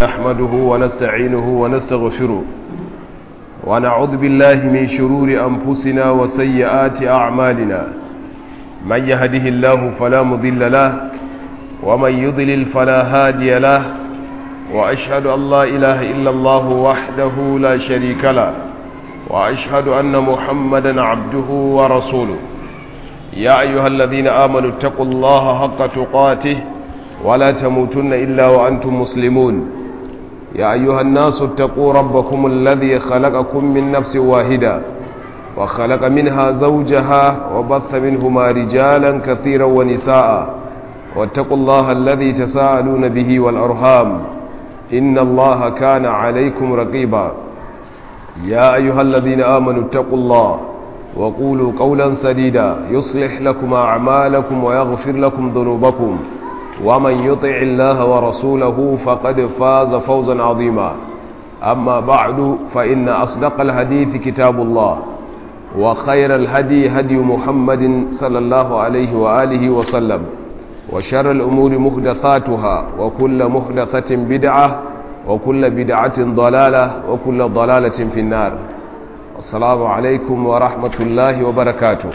نحمده ونستعينه ونستغفره ونعوذ بالله من شرور أنفسنا وسيئات أعمالنا من يهده الله فلا مضل له ومن يضلل فلا هادي له وأشهد أن لا إله إلا الله وحده لا شريك له وأشهد أن محمدا عبده ورسوله يا أيها الذين آمنوا اتقوا الله حق تقاته ولا تموتن إلا وأنتم مسلمون يا أيها الناس اتقوا ربكم الذي خلقكم من نفس واحدة وخلق منها زوجها وبث منهما رجالا كثيرا ونساء واتقوا الله الذي تساءلون به والأرهام إن الله كان عليكم رقيبا يا أيها الذين آمنوا اتقوا الله وقولوا قولا سديدا يصلح لكم أعمالكم ويغفر لكم ذنوبكم ومن يطع الله ورسوله فقد فاز فوزا عظيما أما بعد فإن أصدق الحديث كتاب الله وخير الهدي هدي محمد صلى الله عليه وآله وسلم وشر الأمور محدثاتها وكل محدثة بدعة وكل بدعة ضلالة وكل ضلالة في النار السلام عليكم ورحمة الله وبركاته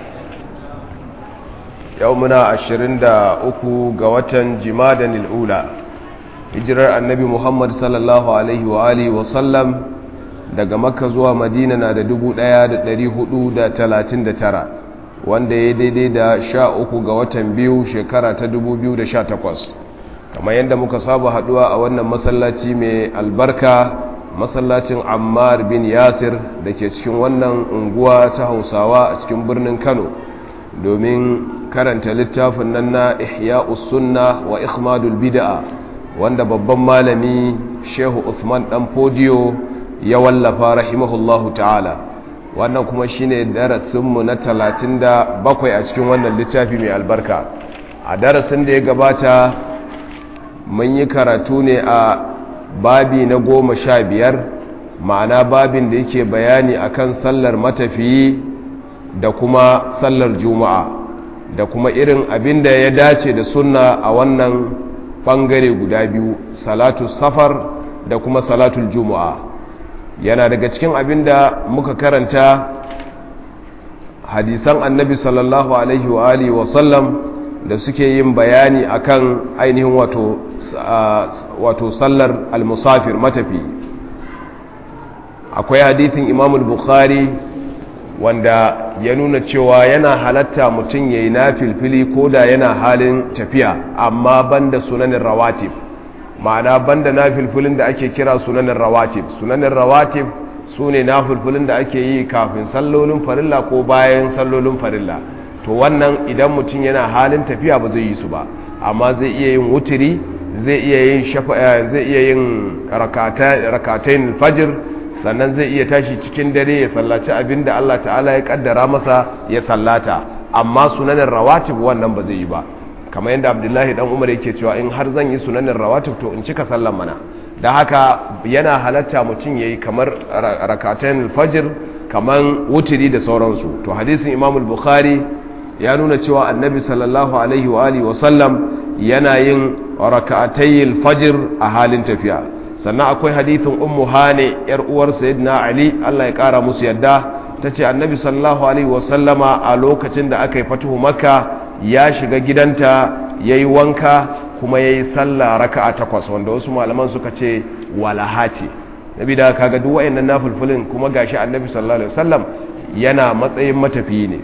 يومنا عشرين دا أكو قوتا جمادا الأولى hijirar annabi muhammad sallallahu alaihi wa alihi wasallam daga makka zuwa madina na da 1439 wanda ya daidai da sha uku ga watan biyu shekara ta 2018 kamar yadda muka saba haduwa a wannan masallaci mai albarka masallacin ammar bin yasir da ke cikin wannan unguwa ta hausawa a cikin birnin kano domin karanta littafin nan na ihya'us sunna wa ikhmadul bid'a wanda babban malami shehu usman dan fodiyo ya wallafa rahimahullahu ta'ala wannan kuma shine darasinmu na 37 a cikin wannan littafi mai albarka a darasin da ya gabata mun yi karatu ne a babi na goma sha biyar ma'ana babin da yake bayani akan sallar matafiyi da kuma sallar juma'a da kuma irin abin da ya dace da sunna a wannan bangare guda biyu salatu safar da kuma salatul juma'a yana daga cikin abin da muka karanta hadisan annabi sallallahu alaihi wa alihi wa sallam da suke yin bayani akan ainihin wato wato sallar al-musafir matafi akwai hadithin imam al-bukhari wanda ya nuna cewa yana halatta mutum ya yi na filfili ko da yana halin tafiya amma banda sunanin rawatib ma'ana banda na filfilin da ake kira sunanin rawatib sunanin rawatib su ne na filfilin da ake yi kafin sallolin farilla ko bayan sallolin farilla to wannan idan mutum yana halin tafiya ba zai yi su ba amma zai iya yin wutiri zai iya yin zai iya yin rakatain fajr sannan zai iya tashi cikin dare ya sallaci abin da Allah ta'ala ya kaddara masa ya sallata amma sunanin rawatib wannan ba zai yi ba kamar yadda abdullahi dan umar yake cewa in har zan yi sunanin rawatib to in cika sallan mana da haka yana halatta mutum yayi kamar rakatan fajr kamar wutiri da sauransu to hadisin imam bukhari ya nuna cewa annabi sallallahu alaihi wa alihi wa sallam yana yin rak'atayil fajr a halin tafiya sannan akwai hadithin ummu hane yar uwar sayyidina ali Allah ya kara musu yadda tace annabi sallallahu alaihi wasallama a lokacin da aka yi fatuhu makka ya shiga gidanta yayi wanka kuma yayi sallah raka'a takwas wanda wasu malaman suka ce walaha ce nabi da kaga duk wayannan nafilfilin kuma gashi annabi sallallahu alaihi wasallam yana matsayin matafiyi ne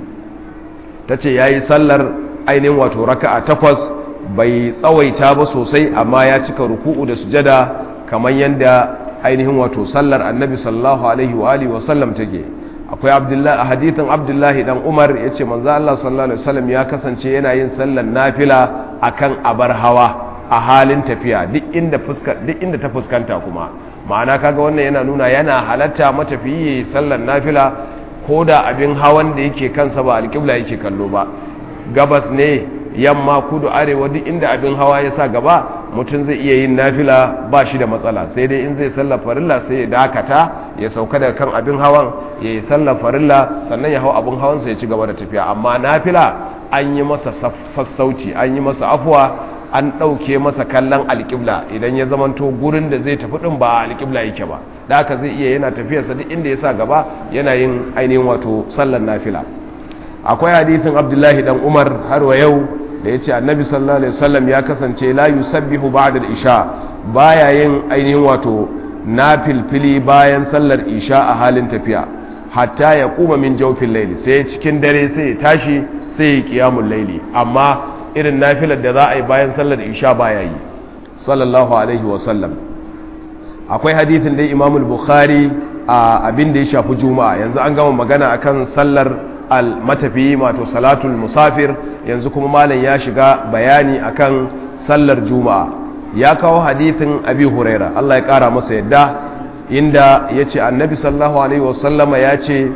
tace yayi sallar ainihin wato raka'a takwas bai tsawaita ba sosai amma ya cika ruku'u da sujada kamar yadda ainihin wato sallar annabi sallallahu alaihi wa alihi wa sallam take akwai abdullahi a hadithin abdullahi dan umar yace manzo Allah sallallahu alaihi wasallam ya kasance yana yin sallar nafila akan abar hawa a halin tafiya duk inda fuska duk inda ta fuskanta kuma ma'ana kaga wannan yana nuna yana halatta matafiyi sallar nafila ko da abin hawan da yake kansa ba alƙibla yake kallo ba gabas ne yamma kudu arewa duk inda abin hawa ya sa gaba mutum zai iya yin nafila ba shi da matsala sai dai in zai sallar farilla sai ya dakata ya sauka daga kan abin hawan ya yi sallar farilla sannan ya hau abin hawansa ya ci gaba da tafiya amma nafila an yi masa sassauci an yi masa afuwa an ɗauke masa kallon alƙibla idan ya zamanto gurin da zai tafi ɗin ba alƙibla yake ba da haka zai iya yana tafiyarsa duk inda ya sa gaba yana yin ainihin wato sallar nafila akwai hadithin abdullahi dan umar har wa yau da ya ce annabi sallallahu alaihi wasallam ya kasance la yusabbihu ba'da al-isha baya yin ainihin wato nafilfili bayan sallar isha a halin tafiya hatta ya kuma min jawfin laili sai cikin dare sai ya tashi sai ya qiyamul laili amma irin nafilar da za a yi bayan sallar isha baya yi sallallahu alaihi wasallam akwai hadithin da imamul bukhari a abin da ya shafi juma'a yanzu an gama magana akan sallar al-matafi wato salatul musafir yanzu kuma malam ya shiga bayani akan sallar juma'a ya kawo hadithin abi huraira Allah ya kara masa yadda inda ya ce annabi sallallahu alaihi wasallama ya ce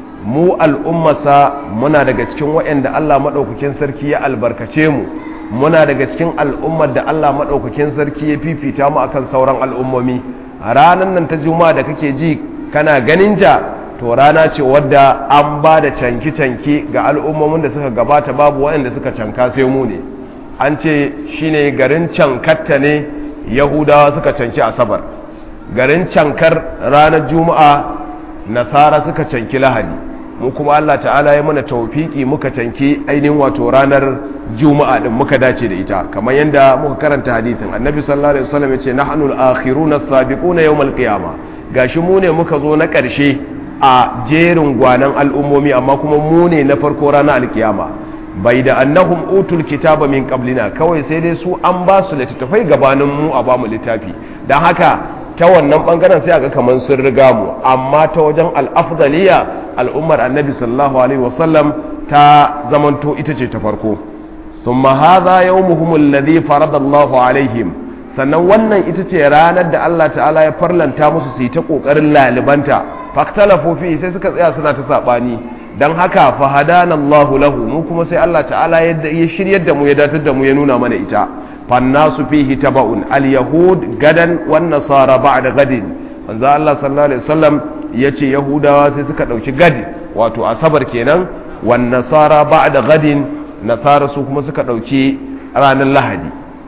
mu al'ummasa muna daga cikin waɗanda Allah maɗaukakin sarki ya albarkace mu muna daga cikin al'ummar da Allah maɗaukakin sarki ya fifita mu akan sauran al'ummomi ranar nan ta juma'a da kake ji kana ganin ta to rana ce wadda an ba da canki-canki ga al'ummomin da suka gabata babu waɗanda suka canka sai mu ne an ce shine garin cankatta ne yahudawa suka canki asabar garin cankar ranar juma'a nasara suka canki lahadi mu kuma Allah ta'ala ya mana taufiki muka canki ainihin wato ranar juma'a din muka dace da ita kamar yadda muka karanta hadithin annabi sallallahu alaihi wasallam yace nahnu al-akhiruna as-sabiquna yawm al-qiyama gashi mu ne muka zo na ƙarshe a jerin gwanan al'ummomi amma kuma mu ne na farko ranar alkiyama bai da annahum utul kitaba min qablina kawai sai dai su an ba su littattafai gabanin mu a ba mu littafi dan haka ta wannan bangaren sai aga kaman sun riga mu amma ta wajen al-afdaliya al'ummar annabi sallallahu alaihi wasallam ta zamanto ita ce ta farko thumma hadha yawmuhum alladhi farada Allahu alaihim sannan wannan ita ce ranar da Allah ta'ala ya farlanta musu su yi ta kokarin lalibanta faktalafu fi sai suka tsaya suna ta sabani dan haka fa hadana Allahu lahu mu kuma sai Allah ta'ala ya shiryar da mu ya datar da mu ya nuna mana ita fannasu fihi taba'un al-yahud gadan wan nasara ba'da gadin manzo Allah sallallahu alaihi wasallam yace yahudawa sai suka dauki gadi wato asabar kenan wan nasara ba'da gadin nasara su kuma suka dauki ranar lahadi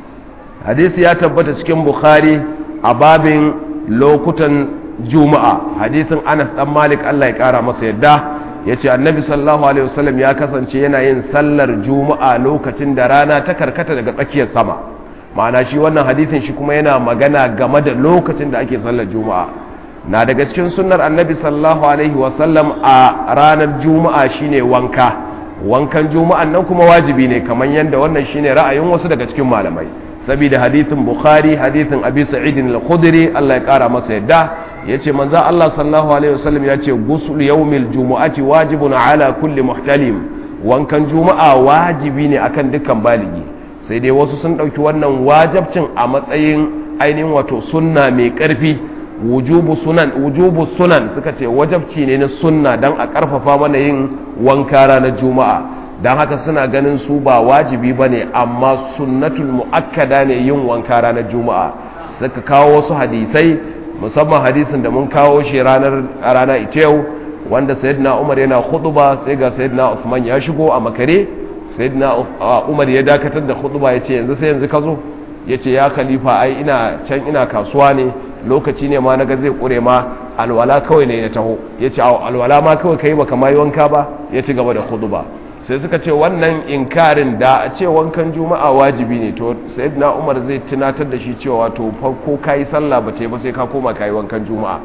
hadisi ya tabbata cikin bukhari a babin lokutan juma'a hadisin anas dan malik Allah ya kara masa yadda yace annabi sallallahu alaihi wasallam ya kasance yana yin sallar juma'a lokacin da rana ta karkata daga tsakiyar sama ma'ana shi wannan hadisin shi kuma yana magana game da lokacin da ake sallar juma'a na daga cikin sunnar annabi sallallahu alaihi wasallam a ranar juma'a shine wanka wankan juma'an nan kuma wajibi ne kamar yadda wannan shine ra'ayin wasu daga cikin malamai saboda hadithin bukhari hadithin abi sa'id al-khudri Allah ya kara masa yadda yace manzo Allah sallallahu alaihi wasallam yace ghusl yawmil jumu'ati wajibun ala kulli muhtalim wankan juma'a wajibi ne akan dukkan baligi sai dai wasu sun dauki wannan wajibcin a matsayin ainihin wato sunna mai karfi wujubu sunan wujubu sunan suka ce wajabci ne na sunna dan a karfafa mana yin wanka ranar juma'a don haka suna ganin su ba wajibi ba ne amma sunnatul mu'akkada ne yin wanka ranar juma'a suka kawo wasu hadisai musamman hadisin da mun kawo shi ranar rana ita yau wanda sayyidina umar yana ba sai ga sayyidina usman ya shigo a makare sayyidina umar ya dakatar da khutba ya ce yanzu sai yanzu ka zo ya ce ya khalifa ai ina can ina kasuwa ne lokaci ne ma na ga zai kure ma alwala kawai ne ya taho ya ce alwala ma kawai ka yi baka ma yi wanka ba ya ci gaba da khutba sai suka ce wannan inkarin da a ce wankan juma'a wajibi ne to sayyidina umar zai tunatar da shi cewa to farko kayi sallah ba ce ba sai ka koma kayi wankan juma'a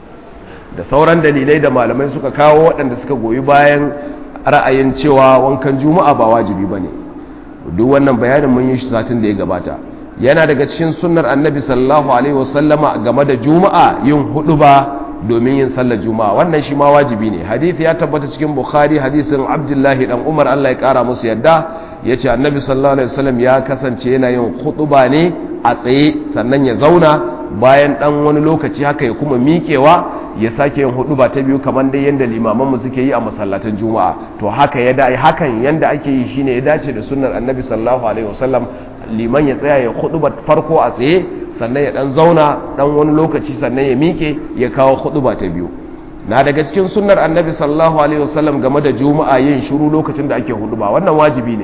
da sauran dalilai da malamai suka kawo waɗanda suka goyi bayan ra'ayin cewa wankan juma'a ba wajibi bane duk wannan bayanin mun yi shi satin da ya gabata yana daga cikin sunnar annabi sallallahu alaihi wasallama game da juma'a yin hudu ba domin yin sallar juma'a wannan shi ma wajibi ne hadisi ya tabbata cikin bukhari hadisin abdullahi dan umar allah ya kara musu yadda ya ce annabi sallallahu alaihi wasallam ya kasance yana yin hutuba ne a tsaye sannan ya zauna bayan dan wani lokaci haka ya kuma miƙewa ya sake yin hutuba ta biyu kamar dai yanda limaman mu suke yi a masallatan juma'a to haka ya da hakan yanda ake yi shine ya dace da sunnar annabi sallallahu alaihi wasallam liman ya tsaya ya hutuba farko a tsaye sannan ya dan zauna dan wani lokaci sannan ya mike ya kawo ba ta biyu na daga cikin sunnar annabi sallallahu alaihi wasallam game da juma'a yin shiru lokacin da ake huduba wannan wajibi ne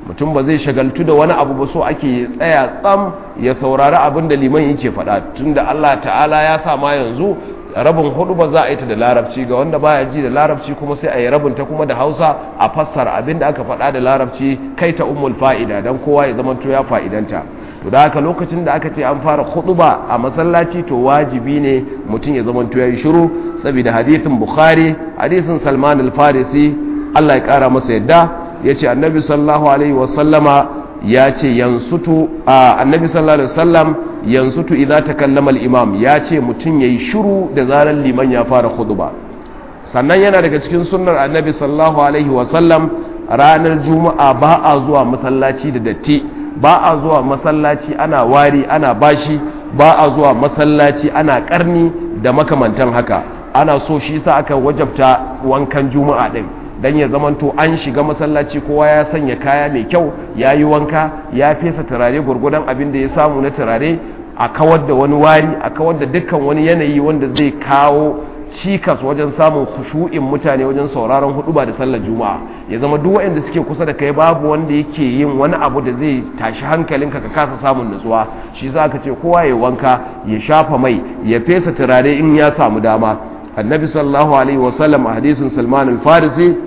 mutum ba zai shagaltu da wani abu ba so ake tsaya tsam ya saurari abin da liman yake faɗa tunda Allah ta'ala ya sa ma yanzu rabin hudu ba za a yi ta da larabci ga wanda baya ji da larabci kuma sai a yi rabin ta kuma da hausa a fassara abin da aka faɗa da larabci kai ta umul fa'ida don kowa ya zama to ya fa'idanta to da haka lokacin da aka ce an fara ba a masallaci to wajibi ne mutum ya zama to ya yi shiru saboda hadithin bukhari hadisin salman al-farisi Allah ya kara masa yadda ya ce annabi sallallahu alaihi wasallama ya ce yansutu a annabi sallallahu alaihi wasallam yansutu idza takallama al-imam ya ce mutum yayi shiru da zaran liman ya fara khutba sannan yana daga cikin sunnar annabi sallallahu alaihi wasallam ranar juma'a ba a zuwa masallaci da datti ba a zuwa masallaci ana wari ana bashi ba a zuwa masallaci ana karni da makamantan haka ana so shi sa aka wajabta wankan juma'a din dan ya zamanto an shiga masallaci kowa ya sanya kaya mai kyau ya yi wanka ya fesa turare gwargwadon abin da ya samu na turare a kawar da wani wari a kawar da dukkan wani yanayi wanda zai kawo cikas wajen samun kushu'in mutane wajen sauraron huduba da sallar juma'a ya zama duk waɗanda suke kusa da kai babu wanda yake yin wani abu da zai tashi hankalinka ka kasa samun nutsuwa shi za ka ce kowa ya wanka ya shafa mai ya fesa turare in ya samu dama annabi sallallahu alaihi wasallam a hadisin salman al-farisi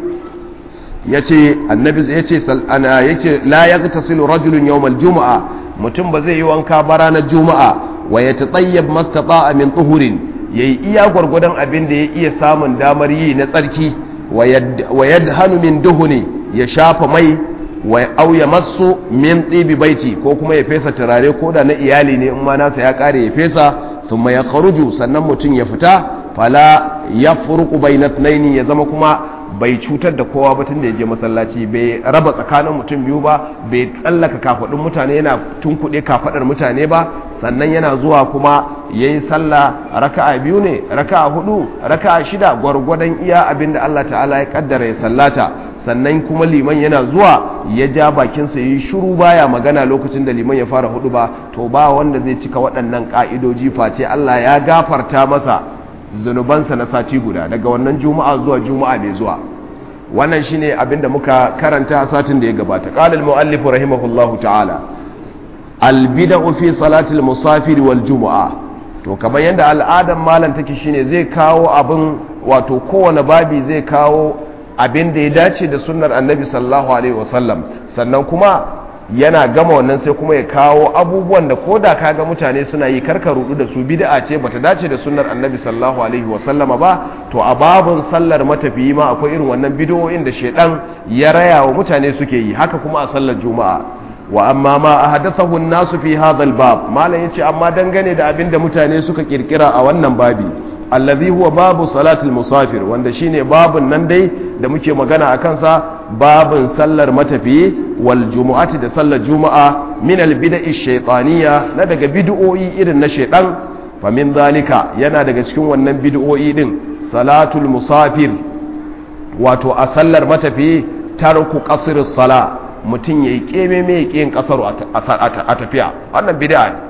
yace annabi yace ana yace la yagtasilu rajulun yawm al-jum'a mutum ba zai yi wanka ba ranar juma'a wa yatatayyab mastata'a min tuhurin yayi iya gwargwadon abin da ya iya samun damar yi na tsarki wa yadhanu min duhuni ya shafa mai wa au ya masu min tsibi baiti ko kuma ya fesa turare ko da na iyali ne in ma nasa ya kare ya fesa thumma ya kharuju sannan mutum ya fita fala ya furuku bai na ya zama kuma bai cutar da kowa ba tun da ya je masallaci bai raba tsakanin mutum biyu ba bai tsallaka kafaɗin mutane yana tunkuɗe kafaɗar mutane ba sannan yana zuwa kuma ya yi sallah raka'a biyu ne raka'a hudu raka'a shida gwargwadon iya abin da Allah ta'ala ya kaddara ya sallata sannan kuma liman yana zuwa ya ja bakinsa ya yi shuru baya magana lokacin da liman ya fara hudu ba to ba wanda zai cika waɗannan ƙa'idoji face Allah ya gafarta masa zunubansa na sati guda daga wannan juma'a zuwa juma'a mai zuwa wannan shine abin da muka karanta a satin da ya gabata qala al-muallif rahimahullahu ta'ala al-bid'u fi salati al-musafir wal jumu'a to kamar yadda al'adan malam take shine zai kawo abin wato kowane babi zai kawo abin da ya dace da sunnar annabi sallallahu alaihi wasallam sannan kuma yana gama wannan sai kuma ya kawo abubuwan da ko da kaga mutane suna yi karka rudu da su bid'a ce bata dace da sunnar annabi sallallahu alaihi wasallama ba to a babun sallar matafiyi ma akwai irin wannan bid'o'in da shedan ya raya wa mutane suke yi haka kuma a sallar juma'a wa amma ma ahdathahu an-nasu fi hadha al-bab malam yace amma dangane da abin da mutane suka kirkira a wannan babi allazi huwa babu salatul musafir wanda shine babun nan dai da muke magana a kansa babun sallar matafiyi wal jumu'ati da sallar juma'a min al bid'i shaytaniya na daga bid'o'i irin na shaytan fa min zalika yana daga cikin wannan bid'o'i din salatul musafir wato a sallar matafiyi tarku qasr sala mutum yayi keme me yin kasaru a tafiya wannan bid'a ne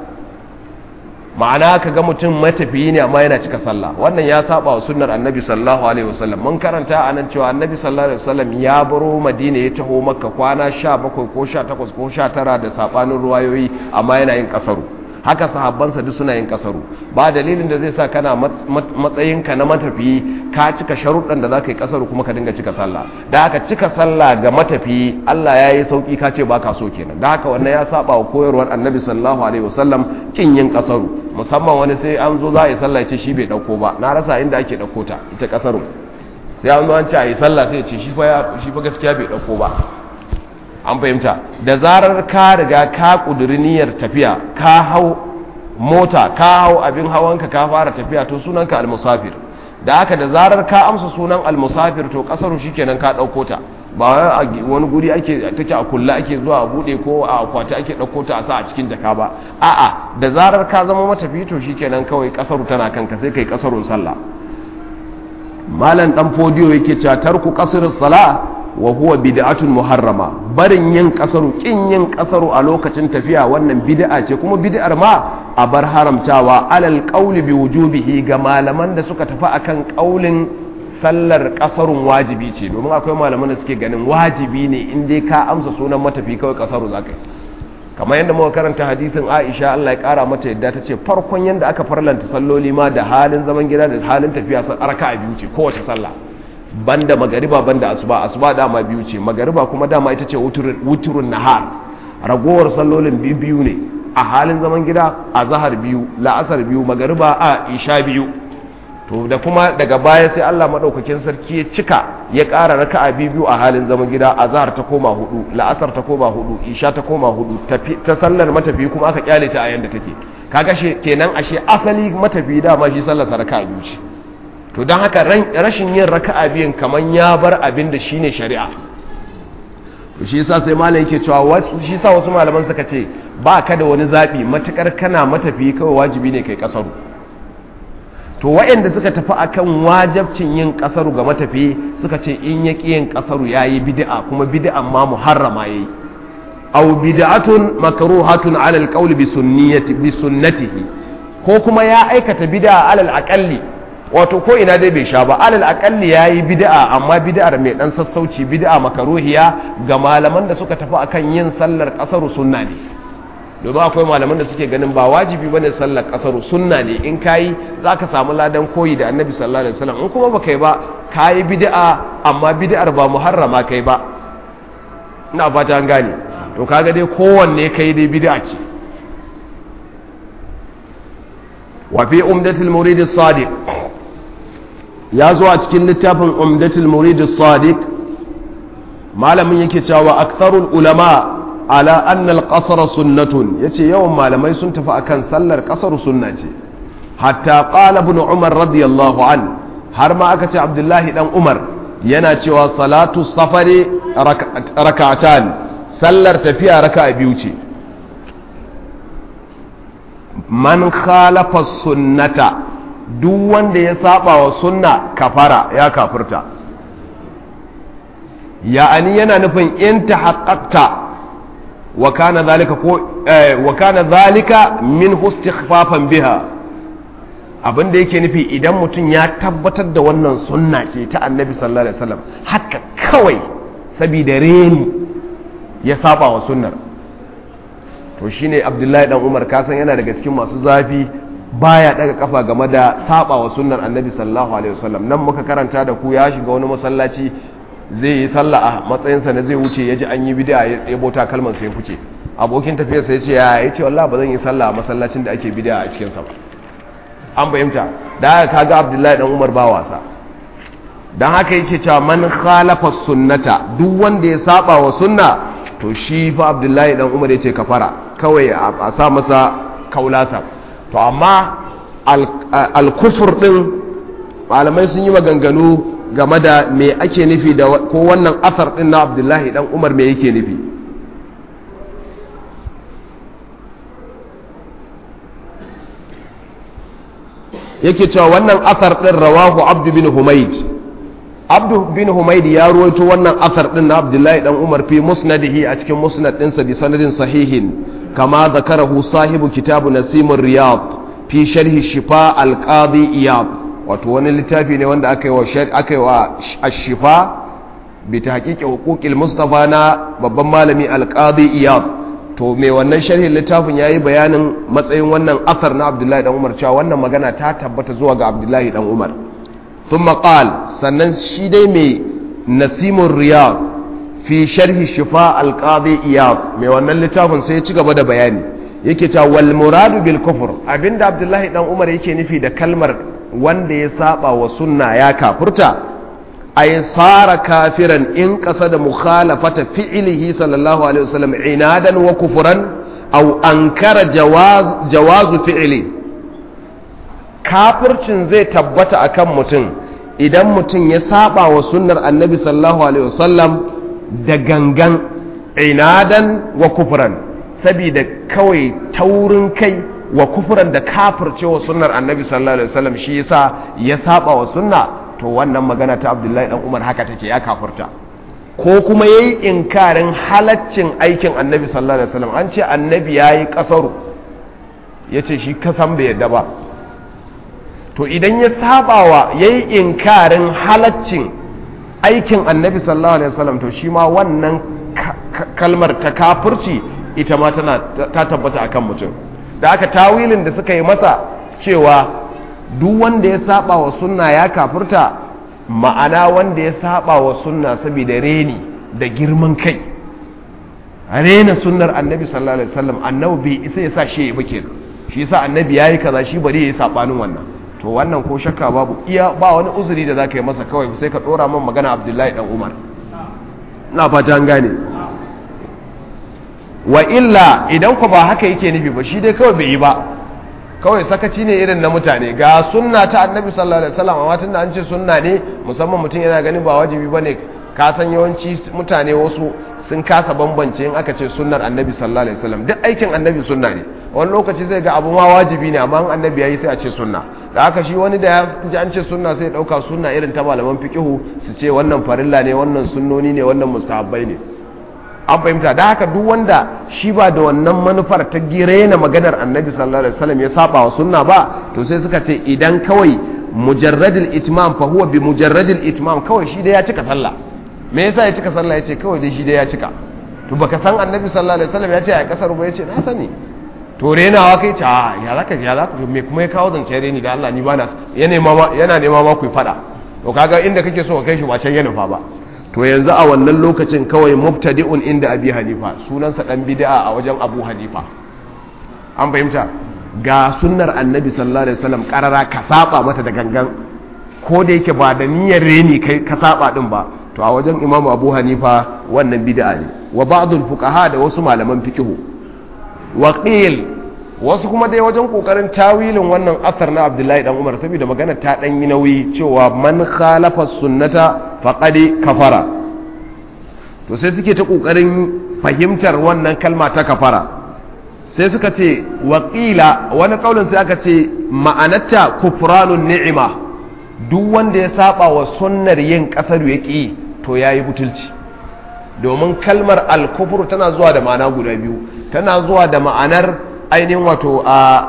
ma'ana ka ga mutum matafiyi ne amma yana cika sallah wannan ya saba wa sunnar annabi sallallahu alaihi wasallam mun karanta a nan cewa annabi sallallahu alaihi wasallam ya baro madina ya taho makka kwana 17 ko 18 ko 19 da sabanin ruwayoyi amma yana yin kasaru haka sahabbansa duk suna yin kasaru ba dalilin da zai sa kana matsayinka na matafiyi ka cika sharuɗan da za ka yi kasaru kuma ka dinga cika sallah da haka cika sallah ga matafiyi Allah ya yi sauƙi ka ce ba ka so kenan da haka wannan ya saba wa koyarwar annabi sallallahu alaihi wasallam kin yin kasaru musamman wani sai an zo za a yi sallah ce shi bai ɗauko ba na rasa inda ake ɗauko ta ita kasaru sai an zo an ce a yi sallah sai ce shi fa gaskiya bai ɗauko ba an fahimta da zarar ka riga ka ƙuduri niyyar tafiya ka hau mota ka hau abin hawanka ka fara tafiya to sunanka almusafir da haka da zarar ka amsa sunan almusafir to kasaru shikenan ka ɗauko ta ba wani guri ake take a kulla ake zuwa a bude ko a akwati ake ɗauko ta a sa a cikin jaka ba a'a da zarar ka zama matafi to shikenan kawai kasaru tana kanka sai kai kasarun sallah malam dan fodiyo yake cewa tarku qasrus sala wa huwa bid'atun muharrama barin yin kasaru kin yin kasaru a lokacin tafiya wannan bid'a ce kuma bid'ar ma a bar haramtawa alal qawli bi wujubihi ga malaman da suka tafi akan qaulin sallar kasarun wajibi ce domin akwai malaman da suke ganin wajibi ne in dai ka amsa sunan matafi kawai kasaru za ka yi kamar yadda muka karanta hadisin aisha allah ya kara mata yadda ta ce farkon yadda aka farlanta salloli ma da halin zaman gida da halin tafiya raka a biyu ce kowace sallah banda magariba banda asuba asuba dama biyu ce magariba kuma dama ita ce wuturun nahar ragowar sallolin biyu biyu ne a halin zaman gida a zahar biyu la'asar biyu magariba a isha biyu to da kuma daga baya sai Allah madaukakin sarki ya cika ya ƙara raka'a biyu a halin zaman gida a zahar ta koma hudu la'asar ta koma hudu isha ta koma hudu ta sallar matafi kuma aka kyale ta a yanda take kaga she kenan ashe asali matafi dama shi sallar raka'a biyu ce to don haka rashin yin raka'a biyun kaman ya bar abin da shine shari'a to shi yasa sai malam yake cewa wasu shi yasa wasu malaman suka ce ba ka da wani zabi matukar kana matafi kawai wajibi ne kai kasaru to waɗanda suka tafi akan wajabcin yin kasaru ga matafi suka ce in ya yin kasaru yayi bid'a kuma bid'an ma muharrama yayi aw bid'atun makruhatun ala alqawl bi sunniyati bi sunnatihi ko kuma ya aikata bid'a alal aqalli wato ko ina dai bai sha ba alal akalli yayi bid'a amma bid'ar mai dan sassauci bid'a makaruhiya ga malaman da suka tafi akan yin sallar kasaru sunna ne domin akwai malaman da suke ganin ba wajibi bane sallar kasaru sunna ne in kayi zaka samu ladan koyi da annabi sallallahu alaihi wasallam in kuma baka yi ba kayi bid'a amma bid'ar ba muharrama kai ba ina fata an gane to kaga dai kowanne kai dai bid'a ce wa fi umdatul murid as-sadiq ya zo a cikin littafin umdatul murid sadiq malamin yake cewa aktharul ulama ala anna al-qasr sunnatun yace yawan malamai sun tafi akan sallar qasar sunna ce hatta qala ibn umar radiyallahu an har ma aka ce abdullahi dan umar yana cewa salatu safari rak'atan sallar tafiya raka'a biyu ce man khalafa sunnata duk wanda ya saba wa sunna kafara ya kafirta ya'ani yana nufin in tahaqqaqta wa kana zalika ko wa kana zalika min istighfafan biha abinda yake nufi idan mutum ya tabbatar da wannan sunna ce ta annabi sallallahu alaihi wasallam haka kawai saboda reni ya saba wa sunnar to shine abdullahi dan umar kasan yana daga cikin masu zafi baya daga kafa game da saba wa sunnar annabi sallallahu alaihi wasallam nan muka karanta da ku ya shiga wani masallaci zai yi sallah a matsayinsa na zai wuce ya ji an yi bid'a ya tsebo takalman sai fice abokin tafiyarsa ya ce ya yi ce wallahi ba zan yi sallah a masallacin da ake bid'a a cikin sa ba an fahimta da haka kaga abdullahi dan umar ba wasa dan haka yake cewa man khalafa sunnata duk wanda ya saba wa sunna to shi fa abdullahi dan umar ya ce kafara kawai a sa masa kaulasa to amma al-kufur din malamai sun yi maganganu game da me ake nufi da ko wannan asar din na abdullahi dan umar me yake nufi yake cewa wannan asar din rawahu abdu bin humaid abdu bin humaid ya ruwaito wannan asar din na abdullahi dan umar fi musnadihi a cikin musnad ɗinsa bi sanadin sahihin kama zakarahu sahibu kitabu nasimur riyad fi sharhi shifa al-qadi iyad wato wani littafi ne wanda aka yi wa aka yi wa ashifa bi tahqiqi huquqil mustafa na babban malami al-qadi iyad to me wannan sharhin littafin yayi bayanin matsayin wannan asar na abdullahi dan umar cewa wannan magana ta tabbata zuwa ga abdullahi dan umar thumma qal sannan shi dai mai nasimur riyad fi sharhi shifa al-qadi iyad mai wannan littafin sai ya ci gaba da bayani yake cewa wal muradu bil kufr abinda abdullahi dan umar yake nufi da kalmar wanda ya saba wa sunna ya kafurta ay sara kafiran in qasada mukhalafata fi'lihi sallallahu alaihi wasallam inadan wa kufran aw ankara jawaz jawazu fi'li kafircin zai tabbata akan mutum idan mutum ya saba wa sunnar annabi sallallahu alaihi wasallam da gangan inadan wa kufran sabida kawai taurin kai wa kufuran da kafircewa sunnar annabi sallallahu alaihi wasallam shi yasa ya saba wa sunna to wannan magana ta abdullahi dan umar haka take ya kafirta ko kuma yayi inkarin halaccin aikin annabi sallallahu alaihi wasallam an ce annabi yayi kasaru yace shi kasan bai yadda ba to idan ya sabawa yayi inkarin halaccin aikin annabi sallallahu alaihi wasallam to shi ma wannan kalmar ta kafirci ita ma tana ta tabbata akan mutum da aka tawilin da suka yi masa cewa duk wanda ya saba wa sunna ya kafirta ma'ana wanda ya saba wa sunna saboda reni da girman kai rena sunnar annabi sallallahu alaihi wasallam annabi bai isa ya sa shi ya bake shi yasa annabi yayi kaza shi bari yayi sabanin wannan to wannan ko shakka babu iya ba wani uzuri da zaka yi masa kawai sai ka dora min magana Abdullahi dan Umar ina fata an gane wa illa idan ku ba haka yake nufi ba shi dai kawai bai yi ba kawai sakaci ne irin na mutane ga sunna ta annabi sallallahu alaihi wasallam amma tunda an ce sunna ne musamman mutum yana ganin ba wajibi bane ka san yawanci mutane wasu sun kasa bambance in aka ce sunnar annabi sallallahu alaihi wasallam duk aikin annabi sunna ne wani lokaci zai ga abu ma wajibi ne amma annabi yayi sai a ce sunna da haka shi wani da ya ji an ce sunna sai ya dauka sunna irin ta malaman fiqihu su ce wannan farilla ne wannan sunnoni ne wannan mustahabbai ne an fahimta da haka duk wanda shi ba da wannan manufar ta na maganar annabi sallallahu alaihi wasallam ya saba wa sunna ba to sai suka ce idan kawai mujarradil itmam fa huwa bi mujarradil itmam kawai shi da ya cika sallah me yasa ya cika sallah yace kawai dai shi da ya cika to baka san annabi sallallahu alaihi wasallam ya ce a kasar ba yace na sani to renawa kai ce a ya zaka ya zaka me kuma ya kawo zance reni da Allah ni bana yana nema yana nema ma ku fada to kaga inda kake so ka kai shi ba can ya nufa ba to yanzu a wannan lokacin kawai mubtadi'un inda abi hanifa sunansa dan bid'a a wajen abu hanifa an fahimta ga sunnar annabi sallallahu alaihi wasallam karara ka saba mata da gangan ko da yake ba da niyyar reni kai ka saba din ba to a wajen imam abu hanifa wannan bid'a ne wa ba'dul fuqaha da wasu malaman fiqhu wa qil wasu kuma dai wajen kokarin tawilin wannan asar na abdullahi dan umar saboda magana ta dan yi nauyi cewa man khalafa sunnata faqad kafara to sai suke ta kokarin fahimtar wannan kalma ta kafara sai suka ce waƙila wani kaulin sai aka ce ma'anarta kufranun ni'ima duk wanda ya saba wa sunnar yin kasar ya ƙi to yayi butulci domin kalmar al-kufru tana zuwa da ma'ana guda biyu tana zuwa da ma'anar ainihin wato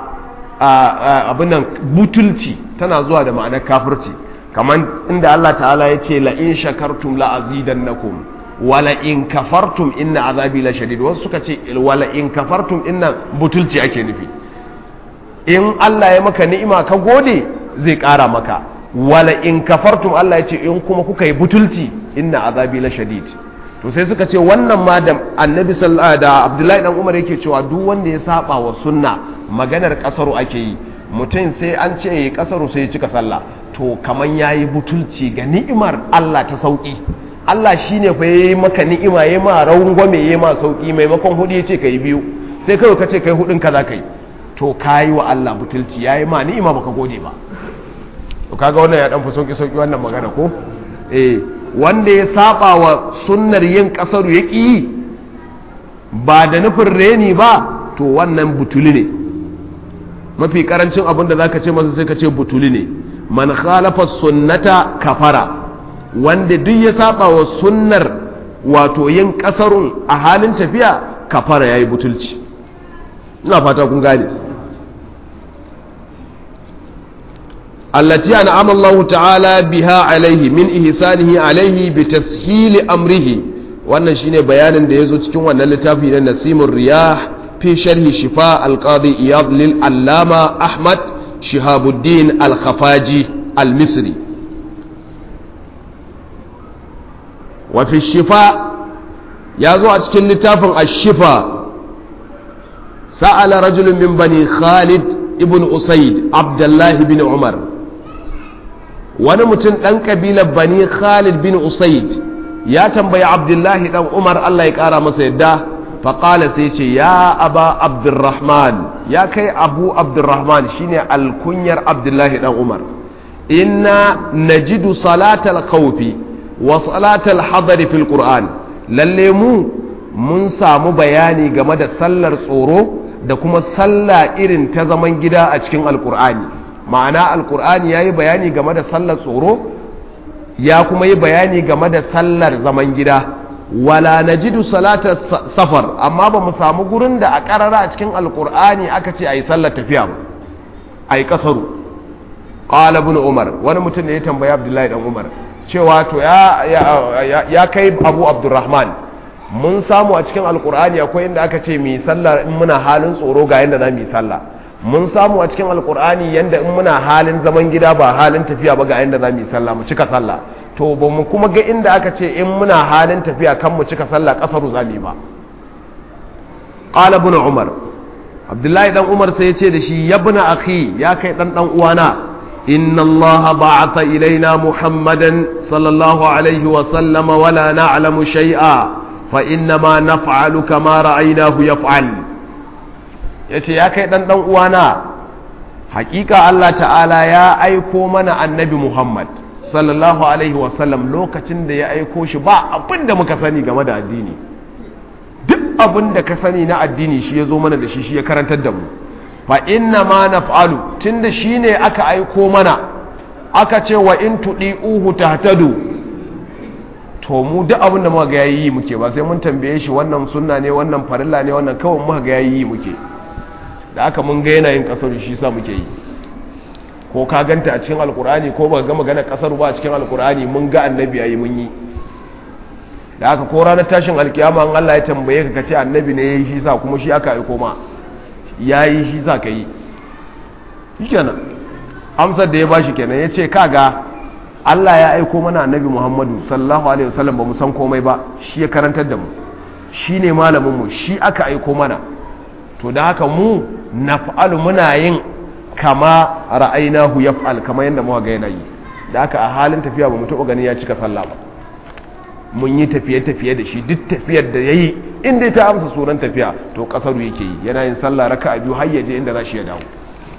a abinan butulci tana zuwa da ma'anar kafirci kamar inda Allah ta'ala ya ce la'in shakartum la'azidannakum wala in kafartum inna azabi la shadid wasu suka ce wala in kafartum inna butulci ake nufi in Allah ya maka ni'ima ka gode zai ƙara maka wala in kafartum Allah ya ce in kuma kuka yi butulci inna azabi la shadid to sai suka ce wannan ma da annabi da abdullahi dan umar yake cewa duk wanda ya saba wa sunna maganar kasaru ake yi mutum sai an ce yi kasaru sai ya cika sallah to kaman yayi butulci ga ni'imar Allah ta sauki Allah shine fa yayi maka ni'ima yayi ma rangwame yayi ma sauki maimakon hudu yace kai biyu sai kai ka ce kai hudun kaza kai to kayi wa Allah butulci yayi ma ni'ima baka gode ba to kaga wannan ya dan fi sauki sauki wannan magana ko eh wanda ya saba wa sunnar yin kasaru ya ƙi ba da nufin reni ba to wannan butuli ne mafi karancin abin da za ka ce masa sai ka ce butuli ne man khalafa sunnata kafara wanda duk ya saba wa sunnar wato yin kasarun a halin tafiya kafara ya yi butulci ina fata kun gane التي أنعم الله تعالى بها عليه من إحسانه عليه بتسهيل أمره wannan shine bayanin da yazo cikin wannan littafi na Nasimur Riyah fi sharhi Shifa al-Qadi Iyad lil Allama Ahmad Shihabuddin al-Khafaji al-Misri wa fi Shifa yazo a cikin littafin Ash-Shifa sa'ala rajulun min bani Khalid ibn Usaid Abdullah bin Umar wani mutum ɗan ƙabilar bani khalid bin usaid ya tambayi abdullahi ɗan umar allah ya ƙara masa yadda faƙala sai ce ya aba abdurrahman ya kai abu abdurrahman shine alkunyar abdullahi ɗan umar inna najidu salatal khawfi wa salatal hadari fil qur'an lalle mu mun samu bayani game da sallar tsoro da kuma sallah irin ta zaman gida a cikin alkur'ani ma'ana alkur'ani ya yi bayani game da sallar tsoro ya kuma yi bayani game da sallar zaman gida wala najidu salatar safar amma ba mu samu gurin da a karara a cikin alkur'ani aka ce a yi sallar tafiya ba a yi kasaru qala ibn umar wani mutum ne ya tambaya abdullahi dan umar cewa to ya ya kai abu abdurrahman mun samu a cikin alkur'ani akwai inda aka ce mi sallah in muna halin tsoro ga yanda za mu yi sallah mun samu a cikin alkur'ani yanda in muna halin zaman gida ba halin tafiya ba ga yanda za mu yi sallah mu cika sallah to ba mu kuma ga inda aka ce in muna halin tafiya kan mu cika sallah kasaru za mu yi ba qala ibn umar abdullahi dan umar sai ya ce da shi yabna akhi ya kai dan dan uwana إن الله بعث إلينا محمدا صلى الله عليه وسلم ولا نعلم شيئا فإنما نفعل كما رأيناه يفعل yace ya kai dan dan uwana hakika Allah ta'ala ya aiko mana annabi Muhammad sallallahu alaihi wasallam lokacin da ya aiko shi ba abin da muka sani game da addini duk abin da ka sani na addini shi ya zo mana da shi shi ya karantar da mu fa inna ma naf'alu tunda shine aka aiko mana aka ce wa in tudiuhu tahtadu to mu duk abin da muka ga yayi muke ba sai mun tambaye shi wannan sunna ne wannan farilla ne wannan kawai muka ga yayi muke da aka mun ga yanayin kasar shi sa muke yi ko ka ganta a cikin alkur'ani ko baka ga magana kasar ba a cikin alkur'ani mun ga annabi yayi mun yi da aka ko ranar tashin alkiyama an Allah ya tambaye ka kace annabi ne yayi shi sa kuma shi aka aiko ma ya yi shi za ka yi shi kenan amsar da ya ba shi kenan ya ce kaga Allah ya aiko mana annabi Muhammadu sallallahu alaihi wasallam ba mu san komai ba shi ya karantar da mu shi ne malaminmu shi aka aiko mana to da haka mu naf'alu muna yin kama ra'ainahu yaf'al kama yadda muka ga yana yi da haka a halin tafiya ba mu taɓa gani ya cika sallah ba mun yi tafiye-tafiye da shi duk tafiyar da ya yi inda ta amsa sunan tafiya to kasaru yake yi yana yin sallah raka a biyu har yaje inda za shi ya dawo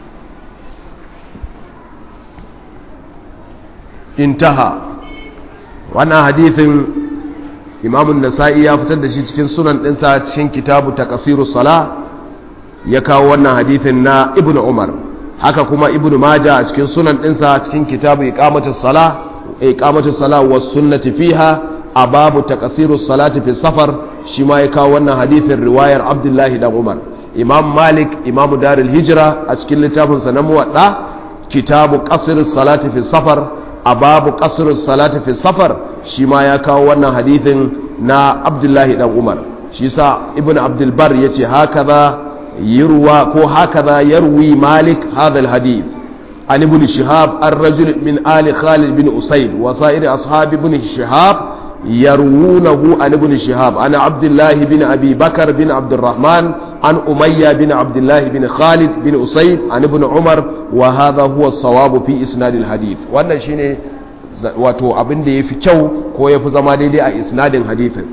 intaha wannan hadithin imamun nasa'i ya fitar da shi cikin sunan ɗinsa cikin kitabu ta kasiru sala ya kawo wannan hadithin na ibn umar haka kuma ibn maja a cikin sunan ɗinsa cikin kitabu iqamatus sala iqamatus sala was sunnati fiha a babu takasiru salati fi safar shi ma ya kawo wannan hadithin riwayar abdullahi dan umar imam malik imamu darul hijira a cikin littafinsa na muwadda kitabu qasr salati fi safar a babu qasr salati fi safar shi ma ya kawo wannan hadithin na abdullahi dan umar shi sa ibn abdul bar yace hakaza yurwa ko hakaza yarwi malik hadha hadith عن ابن شهاب الرجل من آل خالد بن أسيد وسائر أصحاب ابن شهاب يروونه عن ابن شهاب عن عبد الله بن أبي بكر بن عبد الرحمن عن أمية بن عبد الله بن خالد بن أسيد عن ابن عمر وهذا هو الصواب في إسناد الحديث وأنا شيني wato abin da ya fi kyau ko ya fi zama daidai a isnadin hadithin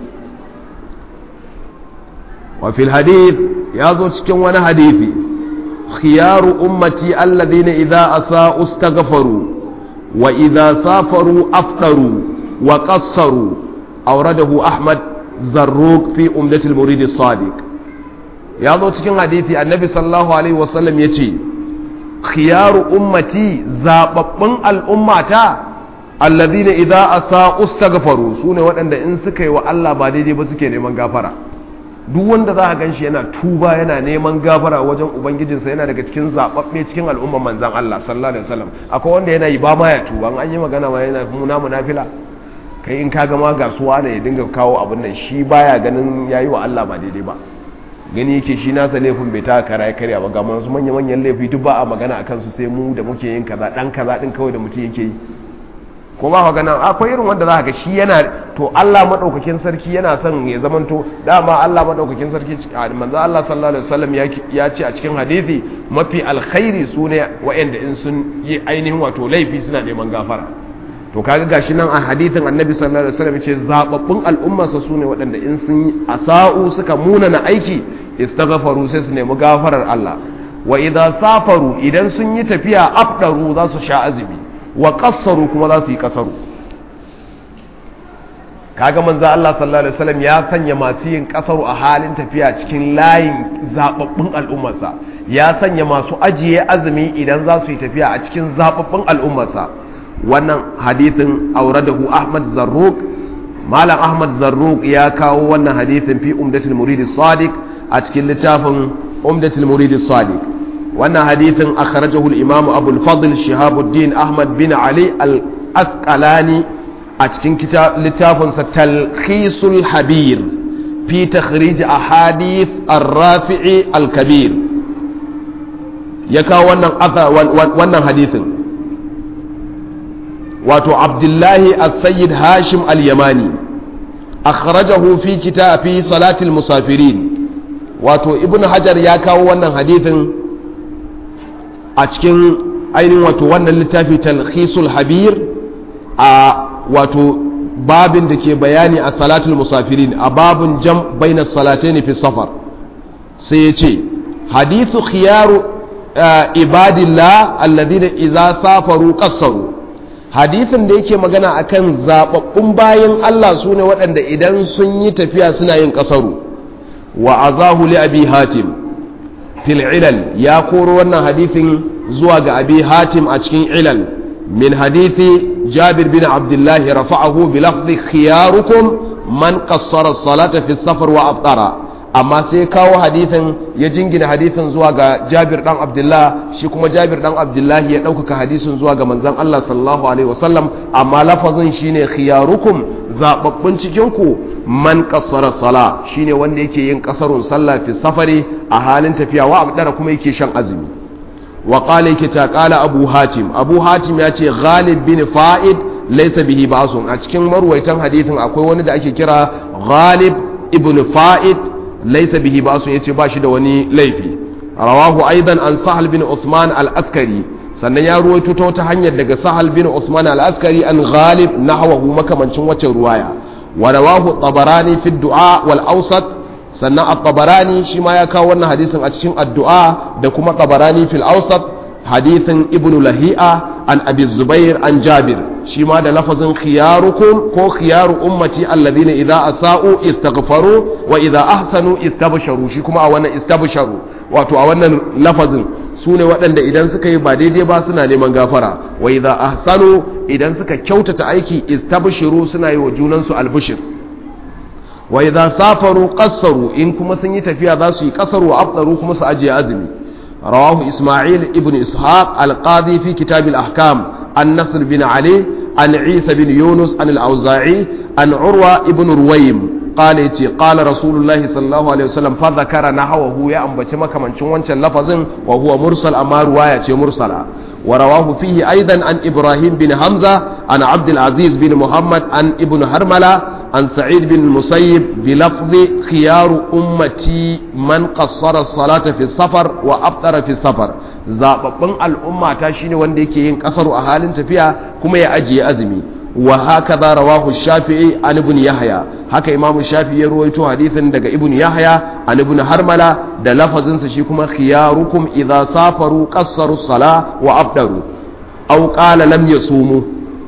wa fil hadith ya zo cikin wani hadithi khiyaru ummati alladhina idza asa'u istaghfaru wa idza safaru aftaru وقصروا أورده أحمد زروق في أمدة المريد الصادق يا ذو تكين حديثي النبي صلى الله عليه وسلم يتي خيار أمتي زاببن الأمة الذين إذا أساءوا استغفروا سوني وأن إن سكي وألا بعدي بسكي نمان غافرة duk wanda za a gan shi yana tuba yana neman gafara wajen ubangijinsa yana daga cikin zaɓaɓɓe cikin al'umman manzan Allah sallallahu alaihi wasallam akwai wanda yana yi ba ma ya tuba an yi magana ma yana muna munafila kai in ka gama gasuwa da ya dinga kawo abin nan shi baya ganin yayi wa Allah ba daidai ba gani yake shi nasa laifin bai taka kara ya karya ba ga masu manya manyan laifi duk ba a magana a kansu sai mu da muke yin kaza dan kaza din kawai da mutum yake yi ko ba gana akwai irin wanda za ka ga shi yana to Allah madaukakin sarki yana son ya zamanto dama Allah madaukakin sarki manzo Allah sallallahu alaihi wasallam ya ce a cikin hadisi mafi alkhairi sune wa'anda in sun yi ainihin wato laifi suna neman gafara to kaga gashi nan a hadithin annabi sallallahu alaihi wasallam ce zababbun al'ummarsa sune waɗanda in sun asa'u suka muna na aiki istaghfaru sai su nemi gafarar Allah wa idza safaru idan sun yi tafiya afdaru za su sha azumi wa qassaru kuma za su yi kasaru kaga manzo Allah sallallahu alaihi wasallam ya sanya masu yin kasaru a halin tafiya cikin layin zababbun al'ummarsa ya sanya masu ajiye azumi idan za su yi tafiya a cikin zababbun al'ummarsa wannan hadithin auradahu Ahmad Zarruq Malam Ahmad Zarruq ya kawo wannan hadithin fi Umdatul Murid Sadiq a cikin littafin Umdatul Murid Sadiq wannan hadithin akhrajahu al-imam Abu al-Fadl Shihabuddin Ahmad bin Ali al-Asqalani a cikin littafin sa Talkhisul Habir fi takhrij ahadith ar-Rafi'i al-Kabir ya kawo wannan wannan hadithin wato Abdullahi as-Sayyid Hashim al-Yamani akhrajahu fi kitab fi salatil musafirin wato ibn hajar ya kawo wannan hadithin a cikin ainihin wato wannan littafi talhisul habir a wato babin da ke bayani a salatul musafirin a babin jam baina salatain fi safar sai ya ce hadithu khiyaru ibadillah alladhina idza safaru qassaru hadithin da yake magana akan zababbun bayan Allah sune waɗanda idan sun yi tafiya suna yin kasaru wa azahu li abi hatim fil ilal ya koro wannan hadithin zuwa ga abi hatim a cikin ilal min hadithi jabir bin abdullah rafa'ahu bi lafzi khiyarukum man qassara salata fi safar wa aftara amma sai kawo hadithin ya jingina hadithin zuwa ga jabir dan abdullah shi kuma jabir dan abdullah ya ɗaukaka hadisin zuwa ga manzon Allah sallallahu alaihi wasallam amma lafazin shine khiyarukum zababbun cikin ku man kassara sala shine wanda yake yin kasarun sallah fi safari a halin tafiya wa abdara kuma yake shan azumi wa qala yake ta qala abu hatim abu hatim ya ce ghalib bin fa'id laysa bihi ba'sun a cikin marwaitan hadithin akwai wani da ake kira ghalib ibn fa'id laysa bihi ba'sun yace ba shi da wani laifi rawahu aidan an sahal bin usman al-askari sannan ya ruwaito ta wata hanyar daga sahal bin usman al-askari an ghalib nahwahu makamancin wacce ruwaya ورواه الطبراني في الدعاء والأوسط سنة الطبراني شما يكا وانا حديث أتشين الدعاء دكما طبراني في الأوسط حديث ابن لهيئة عن أبي الزبير عن جابر شما دا لفظ خياركم كو خيار أمتي الذين إذا أساءوا استغفروا وإذا أحسنوا استبشروا شكما أولا استبشروا واتو أولا لفظ su ne waɗanda idan suka yi ba daidai ba suna neman gafara wa idza ahsanu idan suka kyautata aiki istabshiru suna yi wa junansu albishir wa idza safaru qassaru in kuma sun yi tafiya za su yi qasaru wa afdaru kuma su ajiye azumi rawahu isma'il ibn ishaq al-qadi fi kitab al-ahkam an nasr bin ali an isa bin yunus an al-auza'i an urwa ibn ruwaym قال يتي قال رسول الله صلى الله عليه وسلم فذكر نحوه يا أنبتي مكمنشن وانشان لفظ وهو مرسل أما رواية مرسلة ورواه فيه أيضا عن إبراهيم بن حمزة عن عبد العزيز بن محمد عن ابن هرملة عن سعيد بن المسيب بلفظ خيار أمتي من قصر الصلاة في السفر وأبطر في السفر زاببن الأمة تاشيني وانديكي ينكسر أهال تفيها كما يأجي أزمي وهكذا رواه الشافعي عن ابن يحيى haka imamu shafi ya ruwaito hadithin daga ibn yahya an ibn harmala da lafazinsa shi kuma khiyarukum idza safaru qassaru sala wa abdaru aw qala lam yasumu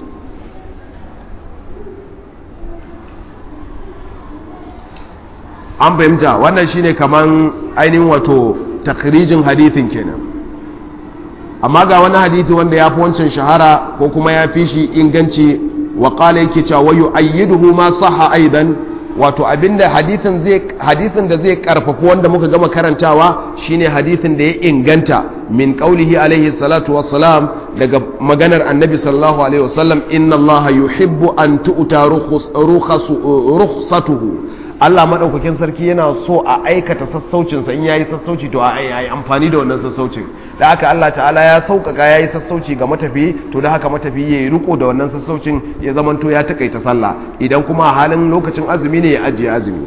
an fahimta wannan shine kaman ainihin wato takrijin hadithin kenan amma ga wani hadithi wanda ya fi wancan shahara ko kuma ya fi shi inganci wa qala yake cewa wayu ayyiduhu ma sahha aidan wato abinda hadithin zai hadithin da zai karfafa wanda muka gama karantawa shine hadithin da ya inganta min qaulihi alaihi salatu wassalam daga maganar annabi sallallahu alaihi wasallam inna allaha yuhibbu an tu'ta rukhsatuhu Allah maɗaukakin sarki yana so a aikata sassaucinsa in yayi sassauci to a yi amfani da wannan sassaucin da haka Allah ta'ala ya sauƙaƙa yayi sassauci ga matafi to da haka matafi yayi riko da wannan sassaucin ya zamanto ya takaita sallah idan kuma a halin lokacin azumi ne ya ajiye azumi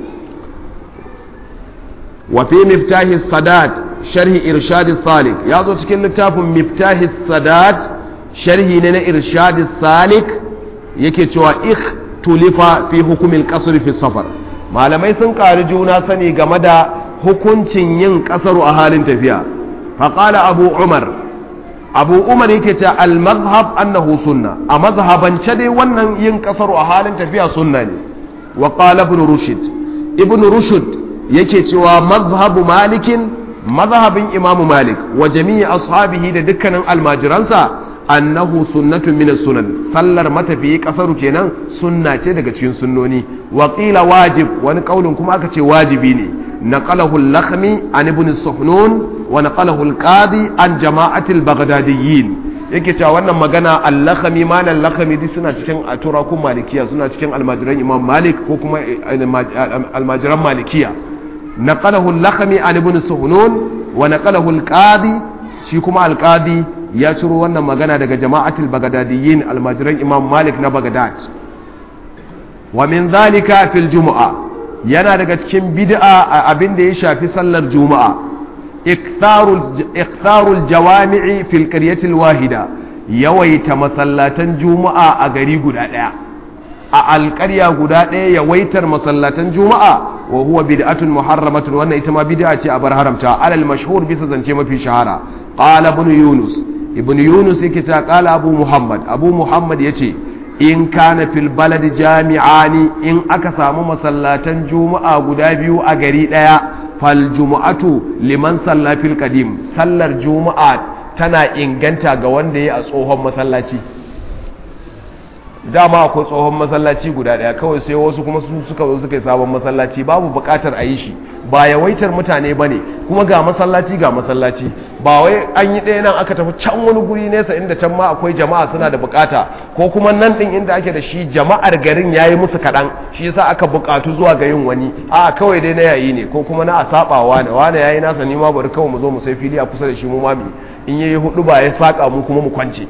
wa fi miftahi sadat sharhi irshad salik ya zo cikin littafin miftahi sadat sharhi ne na irshad salik yake cewa ikhtulifa fi hukumin qasr fi safar malamai sun ƙari juna sani game da hukuncin yin ƙasaru a halin tafiya faƙala abu umar abu umar yake ce al-mazhab annahu sunna a mazhabance dai wannan yin ƙasaru a halin tafiya sunna ne wa qala ibn rushd ibn rushd yake cewa mazhabu malikin mazhabin imam malik wa jami'i ashabihi da dukkanin almajiransa annahu sunnatun min sunan sallar matafiyi kasaru kenan sunna ce daga cikin sunnoni wa qila wajib wani kaulin kuma aka ce wajibi ne naqalahu al-lakhmi an ibn suhnun wa naqalahu al-qadi an jama'atil baghdadiyyin yake cewa wannan magana al-lakhami ma nan lakhami duk suna cikin aturakun malikiya suna cikin almajiran imam malik ko kuma almajiran malikiya naqalahu al-lakhami an ibn suhunun wa naqalahu al-qadi shi kuma al-qadi ya ciro wannan magana daga jama'atul bagdadiyyin almajiran imam malik na bagdad wa min zalika fil jumu'a yana daga cikin bid'a abin da ya shafi sallar juma'a iktharul jawami'i fil qaryatil wahida yawaita masallatan juma'a a gari guda daya a alƙarya guda ɗaya yawaitar masallatan juma'a wa huwa bid'atun muharramatun wannan ita ma bid'a ce a bar haramta alal mashhur bisa zance mafi shahara qala ibn yunus ibn yunus yake ta qala abu muhammad abu muhammad yace in kana fil balad jami'ani in aka samu masallatan juma'a guda biyu a gari daya fal jumu'atu liman salla fil qadim sallar juma'a tana inganta ga wanda ya a tsohon masallaci dama akwai tsohon masallaci guda daya kawai sai wasu kuma su suka zo suka yi sabon masallaci babu bukatar a yi shi ba yawaitar mutane ba ne kuma ga masallaci ga masallaci ba wai an yi ɗaya nan aka tafi can wani guri nesa inda can ma akwai jama'a suna da bukata ko kuma nan ɗin inda ake da shi jama'ar garin ya yi musu kaɗan shi yasa aka bukatu zuwa ga yin wani a kawai dai na yayi ne ko kuma na a saɓa wane wane ya yi nasa ni ma bari kawai mu zo mu sai fili a kusa da shi mu mami in yayi hudu ba ya saƙa mu kuma mu kwance